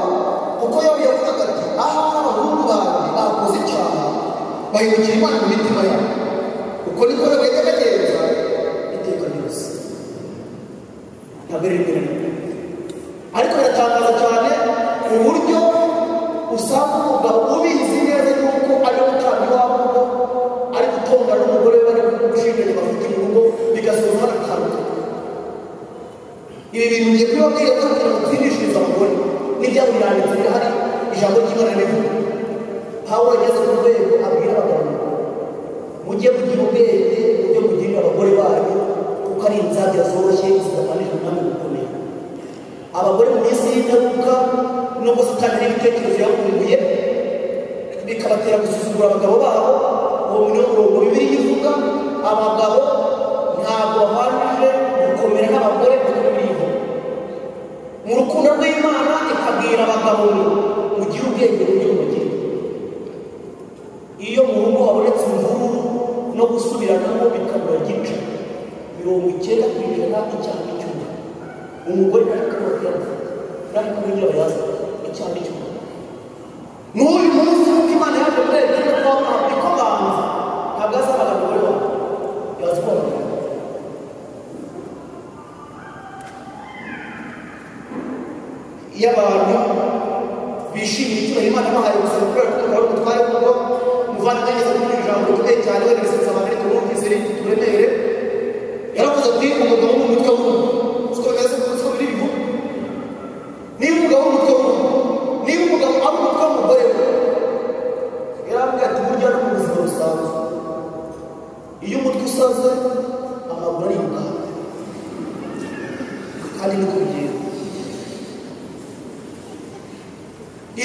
kuko yaba yavugaga ati ahari abahungu banjye bakoze icyaha bahindukira imana mu mitima yabo uko niko bagenda bagenza iteka ryose ntabwo riri imbere ariko biratangaza cyane ku buryo usanga umugabo ubizi neza yuko ari gutanga iwabo kuko ari gutonda n'umugore we bari gushinganye bafite mu rugo bigasoza banatandukanye ibi bintu ngiye kubiba bwiye kugira ngo twinishirize abagore n'ibya buri yanditse birahari ijambo ry'imana rivuga pawulo yageze ku rwego abwira abagabo mujye mugira ubwenge mujye mugirira abagore banyu kuko ari inzabya zoroshye zidatanije umwami gukomeye abagore mu minsi y'imperuka nubwo satani n'ibitekerezo yakunguye bikabatera gusuzugura abagabo babo uwo ni wo murongo bibiri ivuga abagabo ntabwo babanje gukomera nk'abagore kuko bivu mu rukundo rw'imana ikabwira abagabo ngo mugire ubwenge mu byo mugira iyo mu rugo habonetse imvururu no gusubiranamo bikabura gica mirongo icyenda ku ijana icyaha cy'umwe umugore nari kubura kuyamufata nari kuburyo abayaza icyaha cy'umwe n'uyu munsi nk'uko imana yaje kubereka ko niko banza ntabwo azabaga umugore wawe yazi ko wamugana iyo abantu bishimiye icyubahiro imana bahaye gusa kubera ko tukaba dutware kuko muvandimwe ageze kuri iri jambo rikomeye cyane wenda bisetsa abantu ariko mwumvise rifite uburemere yaravuze ati umugabo wo mu mutwe w'umuntu siko bimeze siko biri bivuga niba umugabo wo mu mutwe w'umuntu niba umugabo ari umutwe w'umugore we yaravuga ati burya no mu buzima busanzwe iyo umutwe usaze amaguru ariruka kandi niko bigenda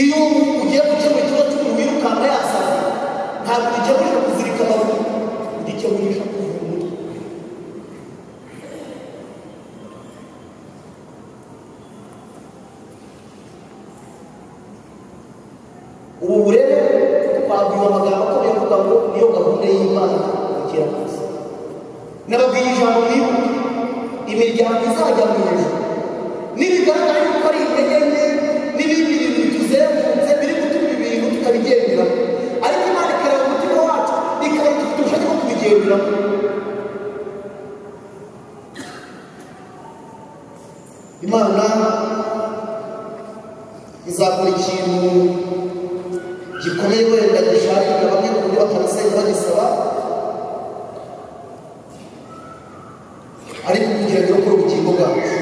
iyo ugiye gukemura ikibazo cy'umuntu wirukanka yasaze ntabwo ugikemurisha kuzirika amaguru ugikemurisha kuvura umutwe ubu burere twabwira amagambo ko bivuga ngo niyo gahunda y'imana igera hasi nababwiye ijambo bibuka imiryango izajya mu ijuru n'ibigaragara yuko ari intege nke n'ibindi bintu bituzengurutse biri gutuma ibintu tutabigenderaho ariko imana ikareba umutima wacu ikaba dufite ubushake bwo kubigenderaho imana izakora ikintu gikomeye wenda gishakira bamwe ku buryo batabisenga bagisaba ariko kugira ngo irokore ubugingo bwacu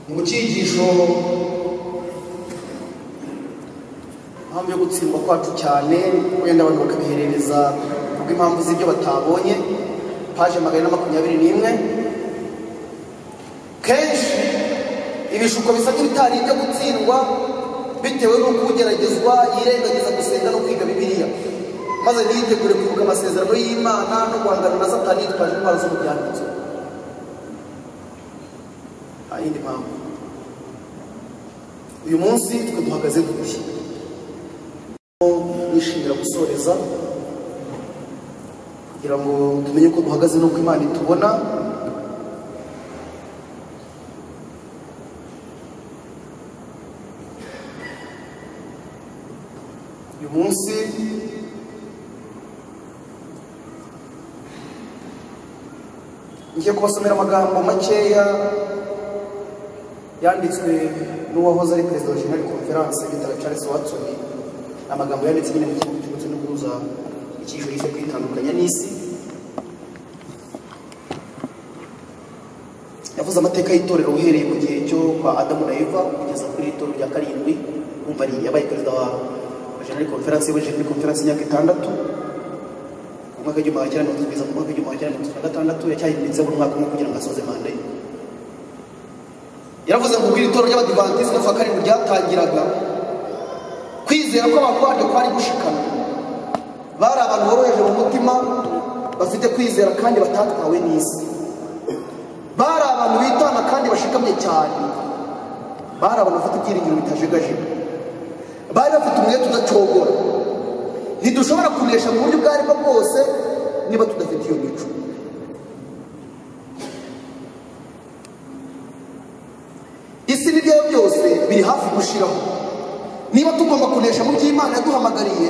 mu cyigisho impamvu yo gutsindwa kwacu cyane wenda abantu bakabiherereza kubw'impamvu z'ibyo batabonye paje magana na makumyabiri n'imwe kenshi ibishuko bisa nk'ibitari ibyo gutsindwa bitewe n'uko ugeragezwa yirengagiza gusenga no kwiga bibiliya maze ntiyitegure kwibuka amasezerano y'imana no guhangana na satani yitwaje indwara zo mu byanditswe nta yindi mpamvu uyu munsi twe duhagaze gute nishimira gusoreza kugira ngo tumenye ko duhagaze n'uko imana itubona uyu munsi ngiye kubasomera amagambo makeya yanditswe n'uwahoze ari perezida wa jenali konferanse bitaba charles watson Ni amagambo yanditse nyine mu gihugu cy'ubutse n'uguhuza icyiciro cyo kwitandukanya n'isi yavuze amateka y'itorero uhereye mu gihe cyo kwa adamu na eva kugeza kuri iri toro rya karindwi wumva ari yabaye perezida wa jenali konferanse yabaye jenali konferanse y'imyaka itandatu ku mwaka w'igihumbi magana cyenda mirongo itatu kugeza ku mwaka w'igihumbi magana cyenda mirongo itatu na gatandatu yacyahindutseho umwaka umwe kugira ngo asoze manda ye yaravuze ngo ubwira itorero ry'abadivantizi no kuwa karindwi ryatangiraga kwizera kw'abantu baryo kwari gushikana bari abantu boroheje mu mutima bafite kwizera kandi batatwawe n'isi bari abantu bitana kandi bashikamye cyane bari abantu bafite ibyiringiro bitajegajega bari bafite umwete udacogora ntidushobora kunesha mu buryo ubwo ari bwo bwose niba tudafite iyo mico isi n'ibyayo byose biri hafi gushiraho niba tugomba kunesha mu byo imana yaduhamagariye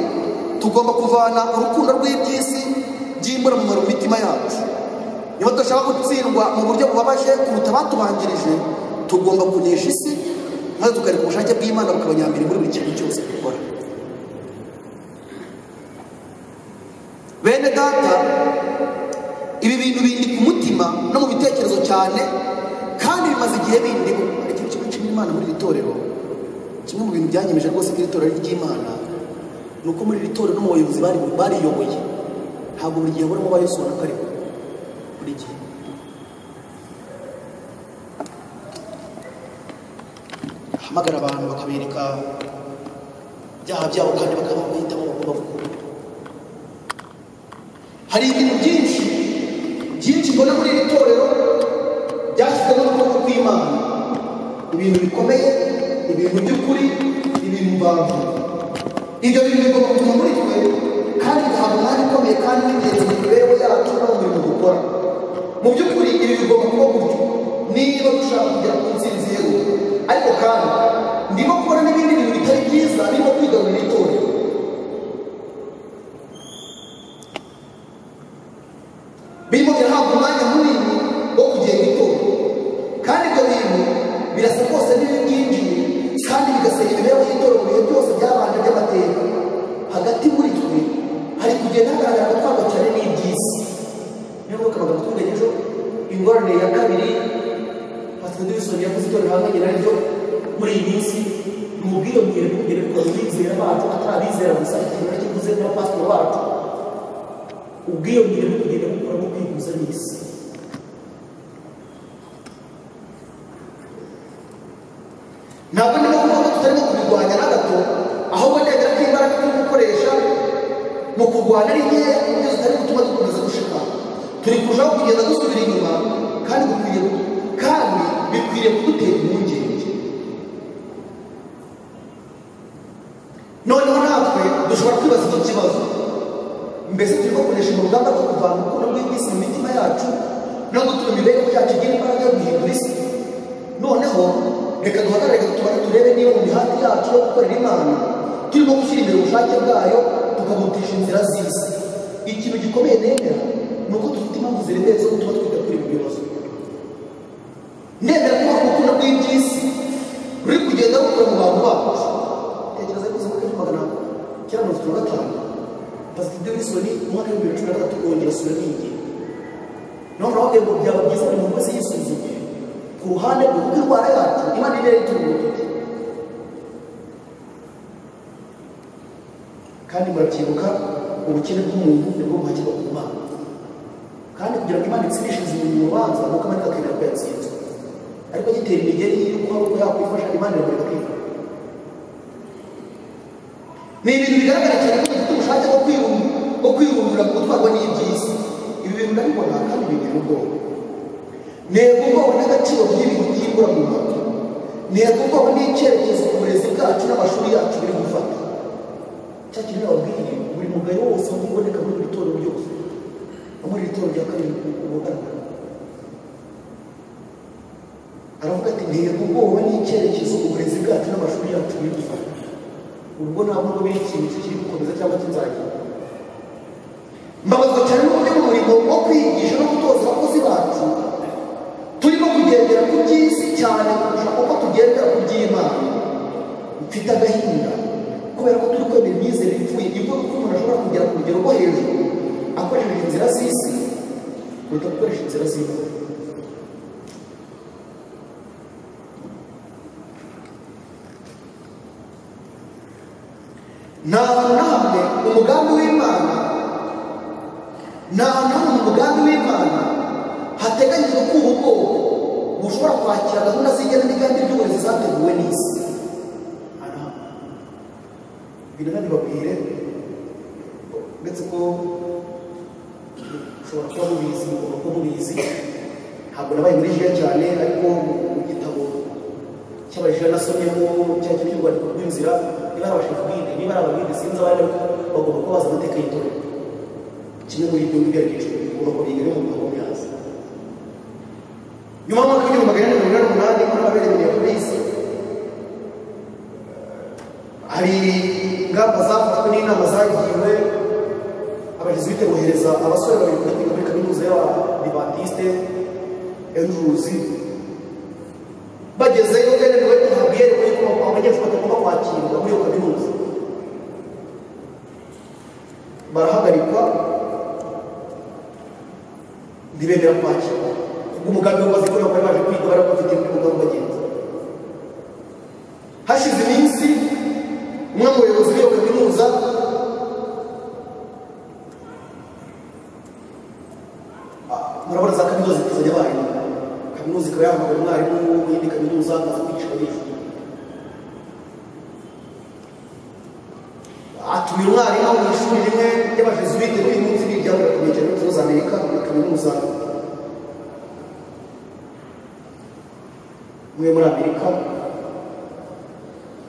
tugomba kuvana urukundo rw'iby'isi byimbura mu mitima yacu niba tudashaka gutsindwa mu buryo bubabaje kuruta abatubanjirije tugomba kunesha isi maze tukareka ubushake bw'imana bukabanyambere muri buri kintu cyose dukora bene data ibi bintu bindi ku mutima no mu bitekerezo cyane kandi bimaze igihe bindimo ikintu kimwe kimwe imana muri iri torero kimwe mu bintu byanyemeje rwose ko iri torero ari iry'imana ni uko muri iri torero no mu bayobozi bariyoboye ntabwo buri gihe burimo bayisobanura ko ari buri gihe ahamagara abantu bakabereka ibyaha byabo kandi bakaba bahitamo bagomba gukora hari ibintu byinshi byinshi mbona muri iri torero byashyizweho n'ukuboko kw'imana ibintu bikomeye ibintu by'ukuri ibintu mbanza ibyo bintu bigomba kuza muri twe kandi bihabwa umwanya ukomeye kandi n'ingenzi mu mibereho yacu no mu mirimo dukora mu by'ukuri ibi bigomba kuba gutyo niba dushaka kugera ku ntsinzi yewe ariko kandi ndimo kubona n'ibindi bintu bitari byiza birimo kwigarurira itorero birimo birahabwa umwanya munini wo kugenda itora kandi ibyo bintu birasa rwose n'ibyinjiye kandi bigasenya imibereho y'itora mu bihe byose byabanje by'amateka hagati muri twe hari kugenda hagaragara gutwarwa cyane n'iby'isi niyo mpamvu kabaga twiga ejo ingorane ya kabiri pasiteri wilson yavuze itorero hamwe naryo muri iyi minsi ni ubwire bwire bw'ubwire bw'ubwire bw'izera bacu atarabizera gusa ikintu nacyo mvuze n'abapasitori bacu ubwiyongere bukagenda bukura bwo kwiguza n'isi ntabwo ni ngombwa ko tutarimo kubirwanya na gato ahubwo ndemera ko imbaraga turi gukoresha mu kurwanya ari nkeya ku buryo zitari gutuma dukomeza gushika turi kurushaho kugenda dusubira inyuma kandi bikwiriye kandi bikwiriye kudutera impungenge noneho natwe dushobora kwibaza icyo kibazo mbese turimo kunesha mu rugamba rwo kuvana urukundo rw'iby'isi mu mitima yacu no gutuma imibereho yacu igira imbaraga yo guhindura isi noneho reka duhagarare tubare turebe niba mu mihanda yacu yo gukorera imana turimo gushyira imbere ubushake bwayo tukabutisha inzira z'isi ikintu gikomeye nemera ni uko dufite impamvu ziremereye zo gutuma twiga kuri ibi bibazo ndemera ko hari urukundo rw'iby'isi ruri kugenda rukura mu bantu bacu tekereza ko ubuzima bw'ejo magana cyenda mirongo itatu na gatanu pasiteri wilson umwaka w'ibihumbi bibiri na cumi na gatatu wongera asura n'ingingo naho nawe ngo byaba byiza buri muntu wese yisuzumye ku ruhande rwe kuko indwara yacu imana iba yayitungurukije kandi murabyibuka ubukene bw'umuntu nibwo buhakirwa ku mana kandi kugira ngo imana itsindishe izi mu rubanza ni uko amarika akemera ko yatsinzwe ariko gitera imigeri y'uko hari uko yakwifasha imana iragomba kwifasha ni ibintu bigaragara cyane ko dufite ubushake bwo kwirunga bwo kwirundura mu gutwarwa n'iby'isi ibi bintu ndabibona kandi bintera ubwoba ntego ubwoba n'agaciro by'ibintu byibura mu mbaga ntego ubwoba n'icyerekezo uburezi bwacu n'amashuri yacu biri gufata cya kintu nababwiye buri mugayo wose aho uboneka muri buri torero ryose no muri iri torero rya karindwi uba ugaragara aravuga ati ntego ubwoba n'icyerekezo uburezi bwacu n'amashuri yacu biri gufata ubwo ntabwo ngo biri ikintu kiri gukomeza cyangwa kizagira mbabazwa cyane n'uburyo mu murimo wo kwigisha no gutoza abakozi bacu turimo kugendera ku by'isi cyane kurusha uko tugendera ku by'imana mfite agahinda kubera ko turi kwemera imyizerere ipfuye ivuga ko umuntu ashobora kugera ku rugero rwo hejuru akoresheje inzira z'isi kuruta gukoresha inzira z'imana nta hantu na hamwe umugambi w'imana nta hantu na hamwe umugambi w'imana hateganyijwe ko ubu bwoko bushobora kwakira gahunda z'igena n'igandi ry'uburezi zateguwe n'isi biranabibabwire uretse ko ushobora kuba mubizi mugomba kuba mubizi ntabwo nabaye muri jiya cyane ariko mu gitabo cy'abajiya nasomyemo cya kintu cy'urwandiko rw'inzira niba ari abashakabwenge niba ari ababwenge sinzi abari bagomba kuba bazi amateka y'itorero kimwe muri ibyo ngibyo arigiciro bigomba kubigira mu mugabo myaza nyuma y'umwaka w'igihumbi magana ane mirongo inani n'umunani muri ababiri minneapolis hari ingamba zafashwe n'inama zagiwe abajesuite bohereza abasore babiri kujya kwiga muri kaminuza y'abadivatiste enjuruzi bagezeyo benewe guhabwa iyerekwa y'uko abanyeshuri batagomba kwakirwa muri iyo kaminuza barahagarikwa ntibemera kwakirwa ubwo umugambi w'akazi kubera ko bari baje kwiga bari bafite umugambi bagenzi hashize iminsi umwe mu bayobozi b'iyo kaminuza murabona za kaminuza zikazajya abarimu kaminuza ikaba yahamagara umwarimu w'indi kaminuza akaza kwigisha abanyeshuri uyu mwarimu mu ishuri rimwe ry'abajesuwite n'uyu munsi biryamura ku nkengero za amerika muri kaminuza umwe muri amerika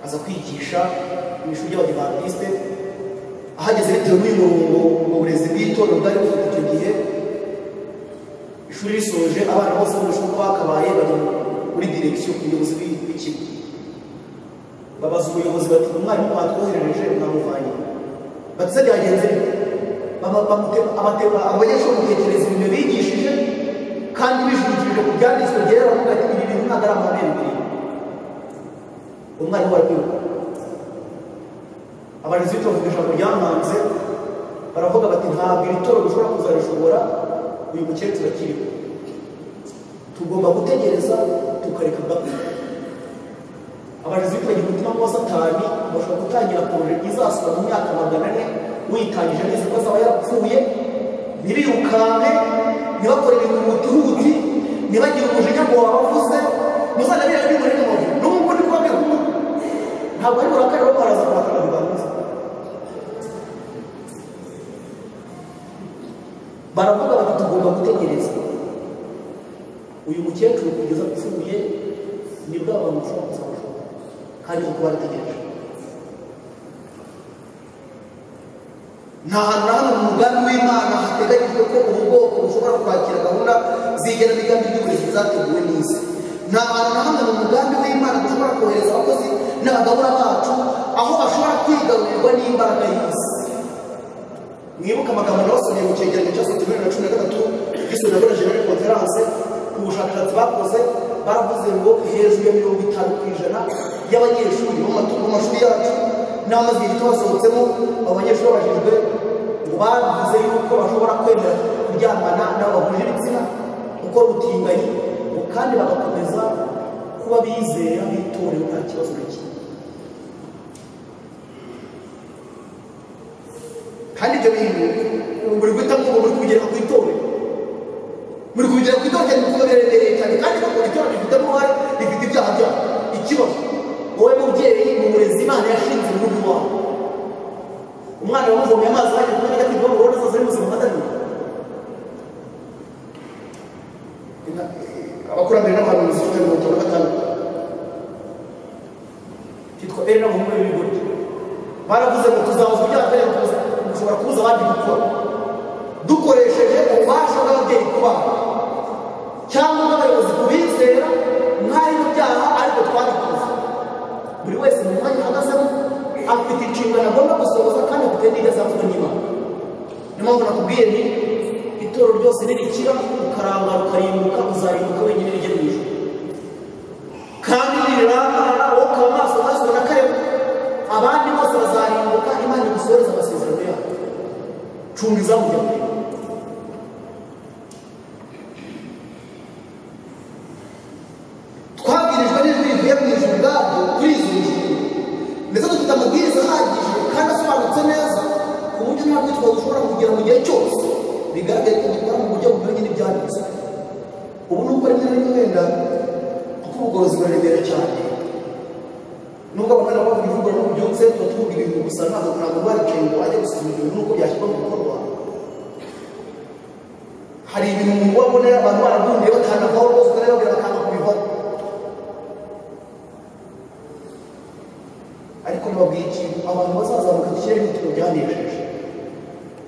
aza kwigisha mu ishuri ry'abadivantisite ahageze bitewe n'uyu murongo mu burezi bw'itorero bwari bufite icyo gihe ishuri risoje abana bose bo mu ishuri bakabaye bari muri direkisiyo ku buyobozi bw'ikigo babaza ubuyobozi bati umwarimu batwoherereje mwamuvanye bati se byagenze bite?" Baba- bamute- abateba- abanyeshuri bamutekereza ibintu bigishije kandi bijurikije ku byanditswe byera bavuga ati ibi bintu ntabwo ari amahame bibiliya umwarimu barakwiruka abarezi bitovuga ijambo ryamanze baravuga bati ntabwo iri toro dushobora kuzarishobora uyu mukecuru akiriho tugomba gutegereza tukareka gapfa abarezi bitagira umutima wa satani bashobora gutangira poroje izasaba mu myaka magana ane uyitangije neza ko azaba yarapfuye ntibirukanke ntibakore ibintu mutuhuti ntibagire umujinya ngo wabavuze muzanabire ari muri rubavu n'ubwo ni kuba bihugu ntabwo ari burakari bo baraza kurakara bibanza baravuga bati tugomba gutegereza uyu mukecuru kugeza apfuye ni bwa bantu ushobora kuzamufata kandi kuba arategereje nta hantu na hano mu mugambi w'imana hateganyijwe ko ubu bwoko bushobora kwakira gahunda zigena imigambi y'uburezi zateguwe neza nta hantu na hano mu mugambi w'imana dushobora kohereza abakozi n'abagabura bacu aho bashobora kwigarurirwa n'imbaraga y'isi mwibuke amagambo nabasomeye mu cyegeranyo cya saa bibiri na cumi na gatatu giswe na bora general conference ku bushakashatsi bakoze baravuze ngo hejuru ya mirongo itanu ku ijana y'abanyeshuri bo mu matu- mu mashuri yacu n'amazi gito basohotsemo abo banyeshuri babajijwe ngo bavuze yuko bashobora kwemera kuryamana n'abo bahuje ibitsina gukora ubutinganyi ngo kandi bagakomeza kuba bizera bitorewe nta kibazo na kimwe kandi ibyo bintu ubu buri guhita ngo buri kugera ku itorero buri kugera ku itorero cyane kuko biremereye cyane kandi kuko itorero rifite uruhare rifite ibyaha byaho ikibazo wowe mubyeyi mu burezi imana yashinze mu rugo iwawe umwana wamuvomye amazi ahajya kuba ajya kwiga mu rugo zose ari muzima atanira abakurambere n'abahanuzi bafite mirongo itanu na gatanu cyitwa eri n'abahungu be b'ibigoryi baravuze ngo tuzahuza ibyaha mbere tuza dushobora kubuza abandi gukora dukoresheje ububasha bw'ababyeyi ku bana cyangwa n'abayobozi ku bizera mwari mu byaha ariko twabikoze buri wese mu mwanya ahagazemo afite inshingano agomba gusohoza kandi afite n'iyo zavuga n'imana niyo mpamvu nakubwiye nti itoro ryose nirikira ukarangara ukarimbuka uzarimbuka wenyine rijya mu ijoro kandi nirirangarara wowe ukaba maso maso na kareba abandi bose bazarimbuka imana igusohoreze amasezerano yayo cunga izamu rya mbere twabwirijwe n'ijwi rivuye mu ijuru ubwaryo kuri izo ngingo ndetse dufite amabwiriza ahagije kandi asobanutse neza ku buryo nta rwitwa dushobora kugera mu gihe cyose bigaragaye ko dukora mu buryo bunyuranye n'ibyanditswe ubu ni uko rimwe na rimwe wenda kuko ubugorozi buraremera cyane nubwo abana bavuga ivuga no byutse tuba tuvuga ibintu gusa ntabwo ntabwo baricaye ngo bajye gusuzuma ibintu n'uko byashyirwa mu bikorwa hari ibintu umuntu uba abonera abantu barabundiye batanavaho rwose ukanababwira bakanga kubivaho ariko nababwiye ikintu abantu bazazamuka ikirere n'ibitaro byanejeje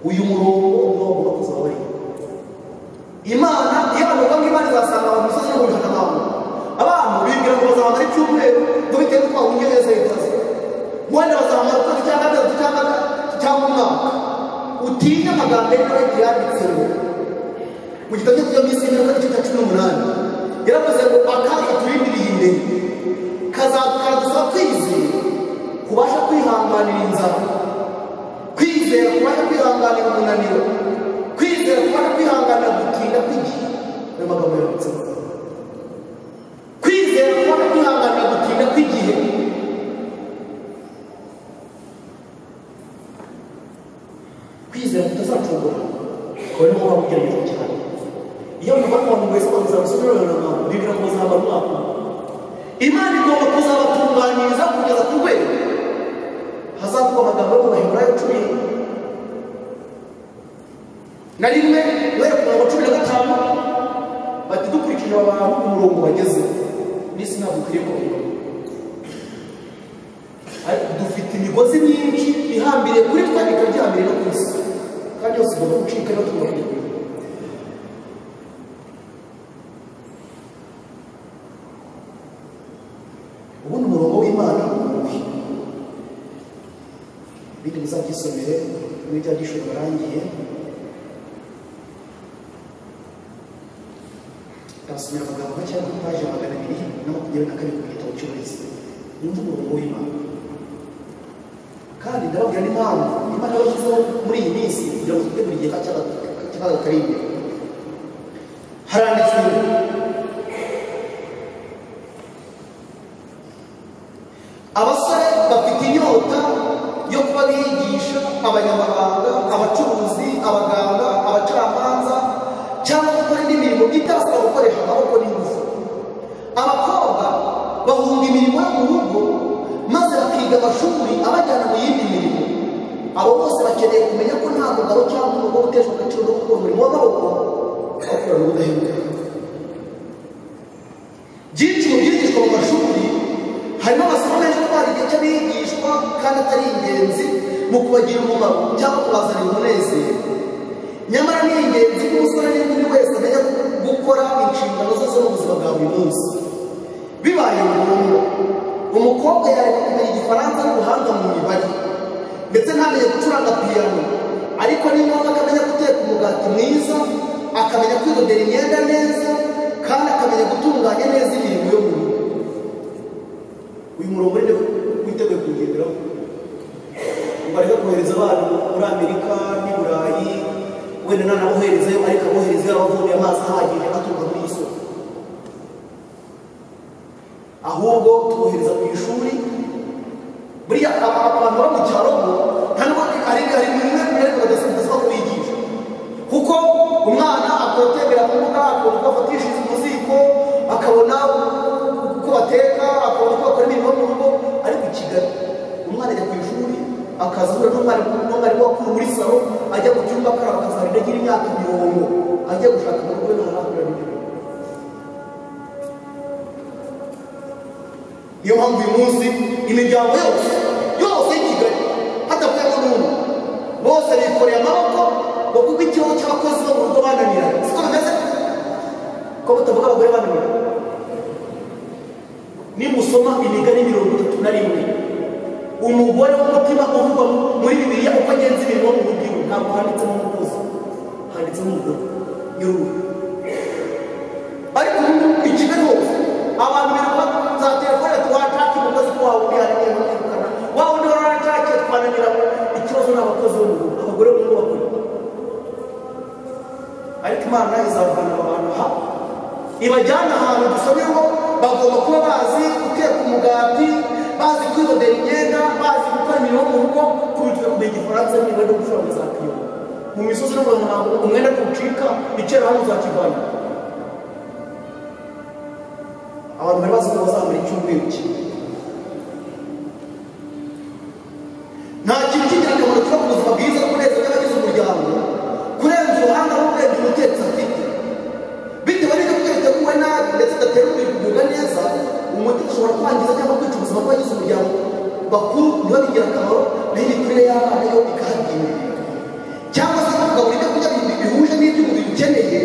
uyu murongo niwo bagomba kuzaba bariho imana iyo bavuga ngo imana izasanga abantu imisozi n'ibihumbi abantu abantu bibwira ngo bazamara icyumweru ngo bitewe n'uko bahungiye neza yitaze wenda bazamara ukwezi cyangwa gatatu cyangwa cyangwa umwaka utinye amagambo yari nawe yanditse ngo mu gitabo cyo kujya mu isi y'imyuka n'igice cya cumi n'umunani yaravuze ngo akaga turindiriye imbere kazadusaba kwizera kubasha kwihanganira inzara kwizera kubasha kwihanganira umunaniro kwizera kubasha kwihanganira gutinda kw'igihe ayo magambo yanditsemo kwizera kubasha kwihanganira gutinda kw'igihe kwizera kutazacungura akaba ariho muba mugerageza cyane iyo muba abantu wese bakomeza gusubira abantu bibwira ngo bazamara umwaka umwe. imana igomba kuzabatunganyiriza kugeza ku rwego hazavuga amagambo yo mu baheburayo wa cumi na rimwe guhera ku murongo wa cumi na gatanu bati dukurikije abantu ku murongo bageze n'isi ntabwo ukwiriye kubiba ariko dufite imigozi myinshi ihambiriye kuri twe ikabyihambiriye no ku isi kandi yose igomba gucika no tubahirwe ubundi umurongo w'imana ni uwuhe ibindi muzabyisomere muri bya gishoro barangiye ndasomera amagambo make ari kuri paji ya magana abiri na makumyabiri na kabiri mu gitabo cy'uburezi yumva umurongo w'imana kandi ndababwira n'impamvu imana yashyizeho muri iyi minsi kugira ngo tutegure igihe cy'akaga kari imbere haranditswe abasore bafite inyota yo kuba bigisha abanyamahanga abacuruzi abaganga abacamanza cyangwa gukora indi mirimo itarasaba gukoresha amaboko n'ingufu abakobwa bahunga imirimo yo mu rugo maze bakiga amashuri abajyana mu yindi mirimo abo bose bakeneye kumenya ko nta mugabo cyangwa umugore uteshwa agaciro no gukora umurimo w'amaboko awukorana ubudahemuka byinshi mu byigishwa mu mashuri harimo amasomo menshi atwara igihe cy'abigishwa kandi atari ingenzi mu kubagira umumaro cyangwa kubazanira umunezero nyamara ni ingenzi ko umusore n'inkumi wese amenya gukora inshingano ze zo mu buzima bwa buri munsi bibaye ngombwa umukobwa yareba kumenya igifaransa n'ubuhanga mu mibare ndetse ntamenye gucuranga piyano ariko ni ngombwa akamenya guteka umugati mwiza akamenya kwidodera imyenda neza kandi akamenya gutunganya neza imirimo yo mu rugo uyu murongo rero witeguye kuwugenderaho ubareka kohereza abana muri amerika n'i burayi wenda nanaboherezayo ariko abohereza yarabavuye amazi ahagije aturuka muri iyi soko ahubwo tubohereza ku ishuri buriya aba- aba- abantu bo mu cyaro bo nta nubwo ari ari bimwe mu ariko badasaba kubigisha kuko umwana akotembera mu mbuga akabona uko afatishiriza umuziko akabona uko bateka akabona uko bakora imirimo yo mu rugo ariko i kigali umwana ajya ku ishuri akaza ahura n'umwarimu n'umwarimu wakuru muri salo ajya mu cyumba akaraba akazahita agira imyaka mirongo ajya gushaka mu rugo n'aharambura n'ibindi niyo mpamvu uyu munsi imiryango yose yose y'i kigali hadakuyemo n'umwe bose bikoreye amaboko ngo kuko ikibazo cy'abakozi bo mu rugo bananiranye siko bimeze ko butavuga abagore bananiranye nimusoma imigani mirongo itatu na rimwe umugore w'umutima uvugwa muri bibiliya uko agenza imirimo mu rugo ntabwo handitsemo umukozi handitsemo umugore y'uruhu ariko ubu i kigali hose abantu birirwa za telefone tuwacake umukozi ko waba uri hariya yirukana waba undi waracake twananira ikibazo ni abakozi bo mu rugo abagore bo mu rugo bakora ariko imana izavana aba bantu ha ibajyana ahantu dusomye ngo bagomba kuba bazi guteka umugati bazi kwidodera imyenda bazi gukora imirimo yo mu rugo kubitira kumenya igifaransa niba no gushora za piyo mu misozi no mu ntango umwenda ntucika icyera hano uzakivana abantu bari bazi ko bazamara icyumweru kimwe nta kintu cy'ingirakamaro kiba ku buzima bwiza no kunezeza abagize umuryango kurenza ubuhanga no kurenza umutetsi afite bitewe n'ibyo kurya biteguwe nabi ndetse bidatera umubiri kugubwa neza umutetsi ushobora kwangiza cyangwa kwica ubuzima bw'abagize umuryango bakuru niba b'ingirakamaro naho imikurire y'abana yo ikahagira cyangwa se kugabura ibyo kurya bihuje n'ibyo umubiri ukeneye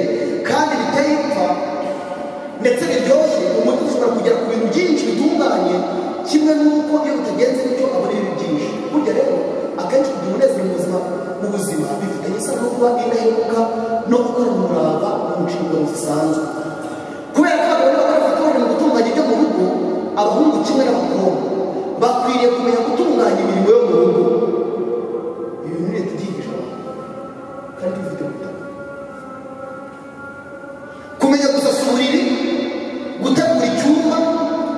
kandi biteye ipfa ndetse biryoshye umuti ushobora kugera ku bintu byinshi bitunganye kimwe n'uko iyo bitagenze bityo abona ibintu byinshi burya rero akenshi kugira umunezero mu buzima mu buzima bifitanye isano no kuba indahemuka no gukora umurava mu nshingano zisanzwe kubera ko abagore bakora batorera mu gutunganya ibyo mu rugo abahungu kimwe n'abakobwa bakwiriye kumenya gutunganya imirimo yo mu rugo ibi bintu leta ibyigisha abantu kandi bifite ubutaka kumenya gusasa uburiri gutegura icyumba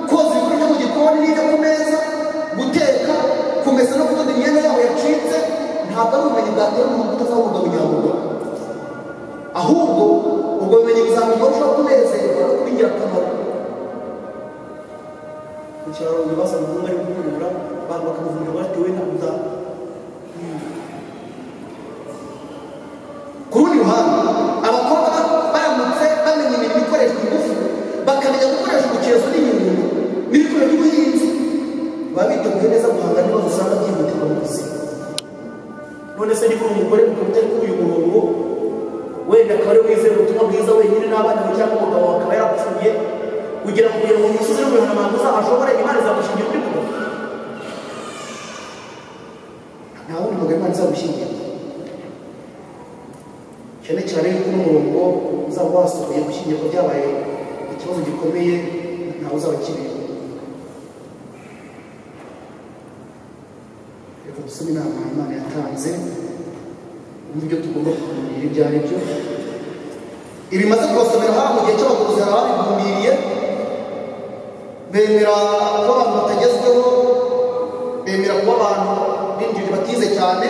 koza ibikoresho mu gikoni n'ibyo ku meza guteka kumesa no kudoda imyenda yabo yacitse ntabwo ari ubumenyi bwatera umuntu utazabunga bunyabuga ahubwo ubwo bumenyi buzamenya urushaho kunezerwa no kuba ingirakamaro mu cyaro ibibazo umuhungu ari gukurura abantu bakamuvurira bati we ntabwo ku rundi ruhande abakobwa baramutse bamenye imirimo ikoreshwa ingufu bakamenya gukoresha ubukezo n'ibintu n'ibikoresho by'ubuhinzi baba biteguye neza guhanga n'ibibazo usanga byihutirwa mu buzima none se niba uri umugore ukaba utari kuri uyu murongo wenda akaba ari wizeye ubutumwa bwiza wenyine n'abana be cyangwa umugabo akaba yarapfuye kugira ngo kugira ngo umusozi n'umuyobozi ashobore imana izagushingira undi mugabo nta wundi mugabo imana izagushingira cyane cyane yuko umurongo uzaba wasohoye gushyingirwa byabaye ikibazo gikomeye ntawe uzaba kiriho reka dusome inama imana yatanze n'ibyo tugomba kuganira ibyo ari byo ibimaze kubasomera hano mu gihe cy'abaguzi hari ababigumiriye bemera kuba abantu batagezweho bemera kuba abantu b'injiri batize cyane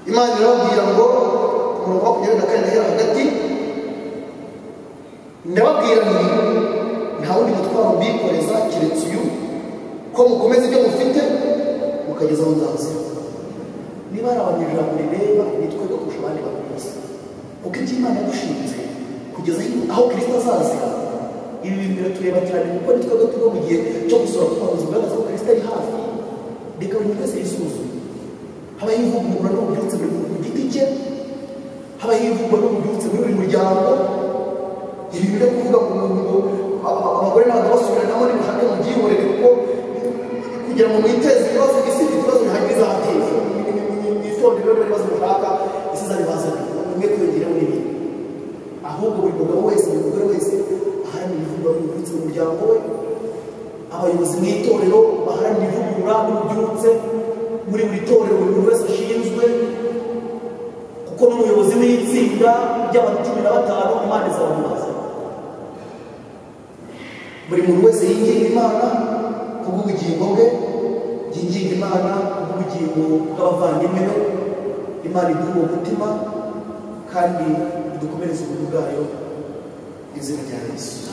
imana irababwira ngo ku murongo wa makumyabiri na kane nahera hagati ndababwira nti nta wundi mutwaro mbikoreza keretse uyu ko mukomeza ibyo mufite mukageza aho nzaza niba hari abanyamuryango bireba nitwebwe kurusha abandi bantu bose kuko ibyo imana yadushinze kugeza aho kirisita azazira ibi bintu biratureba cyane kuko nitwebwe turi mu gihe cyo gusura ku bayobozi bugaragaza ko kirisita ari hafi reka buri wese yisuzume habaho ivugurura n'ububyutse buri muntu ku giti cye habaho ivugurura n'ububyutse muri buri muryango ibi byo kuvuga ngo ngo abagore n'abagabo basubiranamo nimushake mubyihorere kuko kugira ngo mwiteze ibibazo isi ifite ibibazo bihari bizateza mwitondere rero ibibazo mushaka isi izabibazanira umwe kwiyongera n'ibindi ahubwo buri mugabo wese buri mugore wese aharanira ivugurura n'ububyutse mu muryango we abayobozi mu itorero baharanira ivugurura n'ububyutse muri buri torero buri muntu wese ashinzwe kuko n'umuyobozi w'itsinda ry'abantu cumi na batanu imana izamubaza buri muntu wese yinginga imana kubw'ubugingo bwe yinginga imana kubw'ubugingo bw'abavandimwe be imana iduha uwo mutima kandi idukomereze ubuntu bwayo izina rya yesu